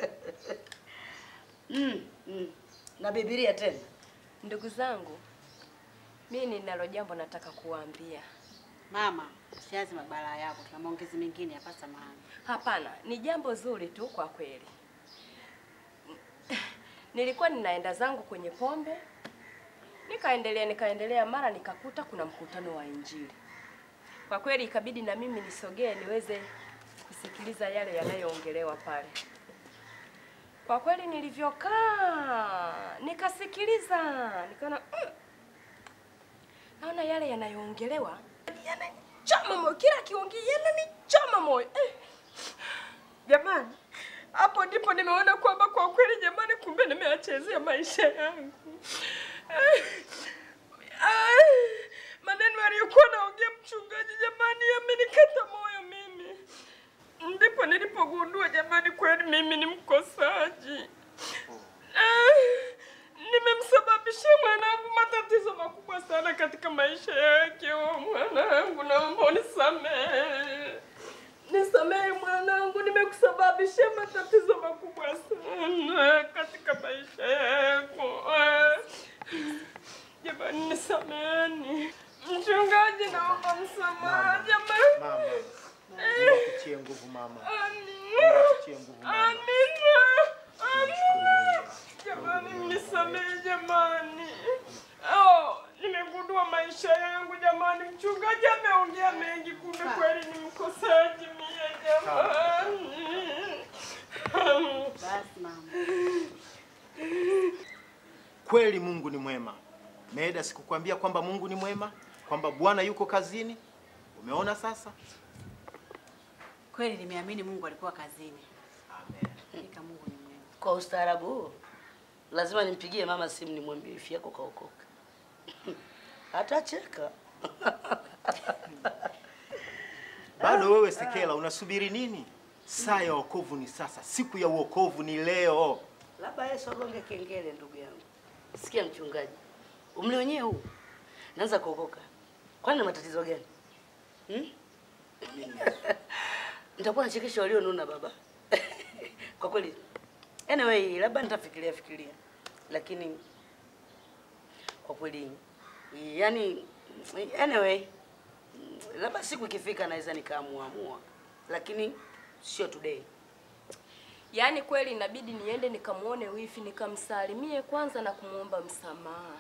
mm, mm. Na Biblia tena. Ndugu zangu, mimi ninalo jambo nataka kuwaambia. Mama, usianze mabala yako, tuna maongezi mengine hapa, samahani. Hapana, ni jambo zuri tu kwa kweli. Nilikuwa ninaenda zangu kwenye pombe, nikaendelea nikaendelea, mara nikakuta kuna mkutano wa Injili. Kwa kweli ikabidi na mimi nisogee niweze kusikiliza yale yanayoongelewa pale. Kwa kweli nilivyokaa nikasikiliza, nikaona mm, naona yale yanayoongelewa yananichoma moyo, kila kiongea yananichoma moyo eh. Jamani, hapo ndipo nimeona kwamba kwa kweli jamani, kumbe nimeachezea maisha yangu eh. Ah, maneno aliyokuwa naongea mchungaji jamani, yamenikata moyo mimi. Ndipo nilipogundua jamani, kweli mimi ni mkosaji. Ah, nimemsababishia mwanangu matatizo makubwa sana katika maisha yake. Oh, mwanangu, naomba unisamehe, nisamehe mwanangu, nimekusababishia matatizo makubwa sana katika maisha yako. Ah, Jamani, nisameheni. Mchungaji, naomba msamaha jamani. Mama, Eh. Mungu akutie nguvu mama. Amina. Mungu akutie nguvu mama. Amina. Amina. Jamani, mnisamehe jamani. Oh, nimegundua maisha yangu jamani. Mchungaji ameongea mengi, kumbe kweli ni mkosaji mie jamani. Basi mama. Kweli Mungu ni mwema. Meeda, sikukwambia kwamba Mungu ni mwema, kwamba Bwana yuko kazini? Umeona sasa? Kweli nimeamini Mungu alikuwa kazini. Hakika Mungu ni mwema. Kwa ustaarabu huo, lazima nimpigie mama simu nimwambie ifi yako kaokoka. Atacheka. Bado wewe Sekela, unasubiri nini? Saa ya wokovu ni sasa, siku ya wokovu ni leo. Labda Yesu agonge kengele, ndugu yangu. Sikia mchungaji, umri wenyewe huu naanza kuokoka, kwani na matatizo gani hmm? Nitakuwa nachekesha walionuna baba kwa kweli. Anyway, labda nitafikiria fikiria, lakini kwa kweli yani, anyway, labda siku ikifika naweza nikaamuamua, lakini sio today. Yaani kweli inabidi niende nikamuone wifi nikamsalimie kwanza na kumwomba msamaha.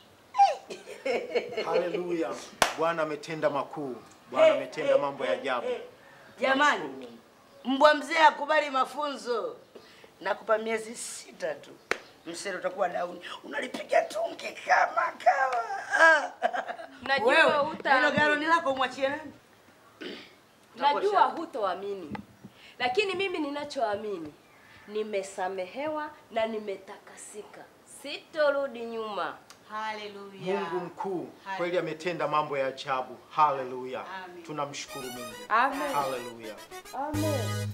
Haleluya, Bwana ametenda makuu, Bwana Hey, ametenda hey, mambo ya hey, ajabu. hey. Jamani, mbwa mzee akubali mafunzo. Nakupa miezi sita tu, msero utakuwa dauni, unalipiga tungi kama kawa. Ah. Najua Wewe, hutaamini. hilo garoni lako umwachie nani? Najua hutoamini, lakini mimi ninachoamini, nimesamehewa na nimetakasika, sitorudi nyuma. Haleluya. Mungu mkuu kweli ametenda mambo ya ajabu. Haleluya, tunamshukuru Mungu. Amen. Haleluya. Amen.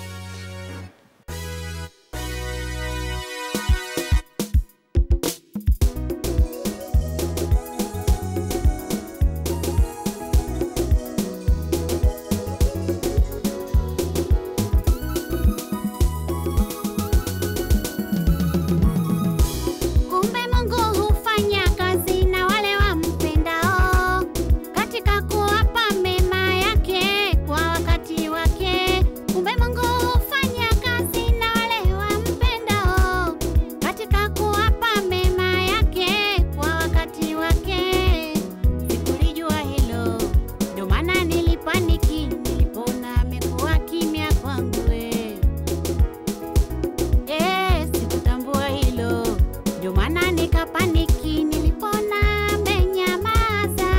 Kumbe Mungu hufanya kazi na wale wampendao katika kuwapa mema yake kwa wakati wake. Kumbe Mungu hufanya kazi na wale wampendao katika kuwapa mema yake kwa wakati wake. Sikulijua hilo, ndio maana nilipaniki nilipoona amekuwa kimya kwangu. eh. Eh, sikutambua hilo, ndio maana nikapaniki nilipona amenyamaza.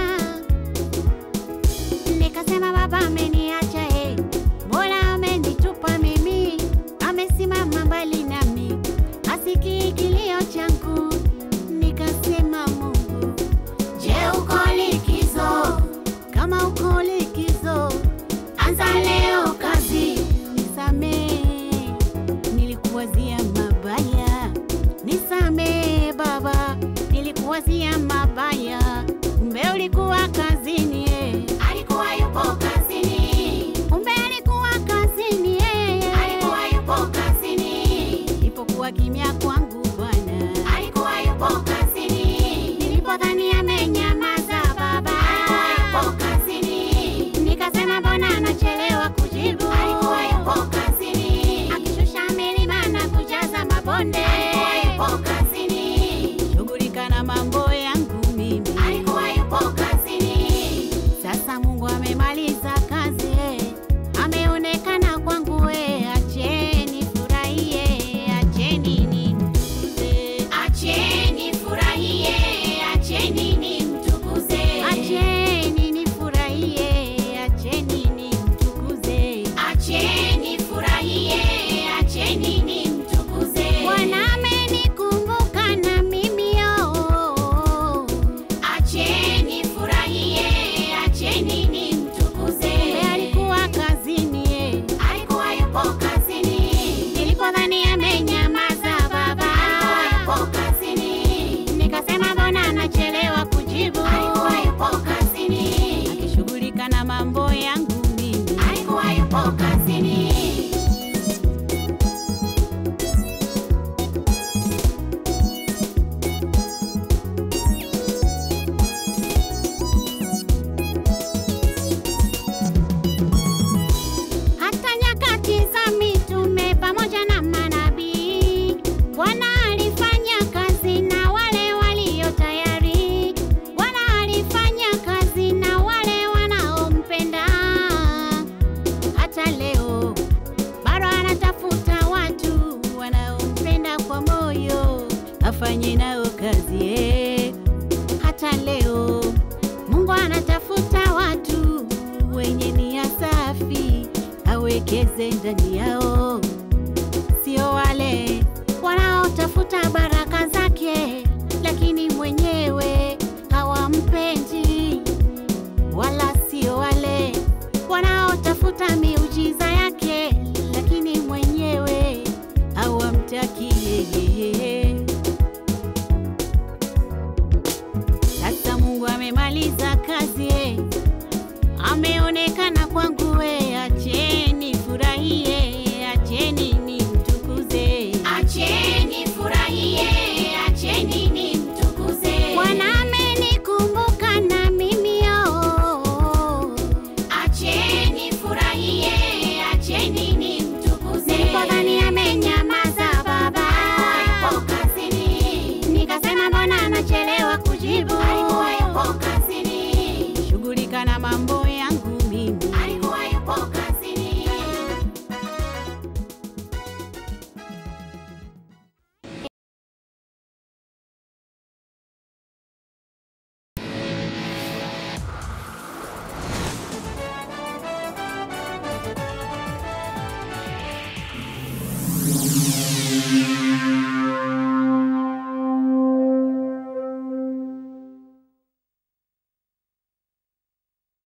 Nikasema baba ameniacha, eh, mbona amenitupa mimi? Amesimama mbali nami, asikii kilio changu. Nikasema Mungu, je, uko likizo? Kama uko likizo, anza leo kazi, nisamehe nilikuwazia mabaya, nisamee Baba, nilikuwazia mabaya, kumbe ulikuwa kazini. eh. Alikuwa yupo kazini, kumbe alikuwa kazini. eh. Alikuwa yupo kazini, ilipokuwa kimya kwangu Bwana, alikuwa yupo kazini. Nilipodhani amenyamaza Baba, alikuwa yupo kazini. Nikasema mbona anachelewa kujibu, alikuwa yupo kazini. Akishusha milima na kujaza mabonde, alikuwa yupo kazini. Shughulika na mambo yangu mimi, alikuwa yupo kazini. Sasa Mungu amemaliza kazi, eh. ameonekana kwangu, eh. acheni furahie, acheni nimtukuze, acheni furahie, acheni nimtukuze, acheni nifurahie, acheni nimtukuze, acheni furahie, acheni nimtukuze. Bwana amenikumbuka na mimi oh. Acheni furahie, acheni nimtukuze. Kumbe alikuwa kazini, eh. alikuwa yupo kazini. Nilipodhani amenyamaza Baba, alikuwa yupo kazini. Nikasema mbona anachelewa kujibu, alikuwa yupo kazini. Akishughulika na mambo yangu mimi, alikuwa yupo kazini. hata nyakati za mitume pamoja na manabii. Bwana alifanya kazi na wale walio tayari. Bwana alifanya kazi na wale wanaompenda. Hata leo bado anatafuta watu wanaompenda kwa moyo, afanye nao kazi eh. Hata leo Mungu anatafuta watu wenye nia safi, awekeze ndani yao, sio wale wanaotafuta baraka zake, lakini mwenyewe hawampendi. amemaliza kazi eh. ameonekana kwangu we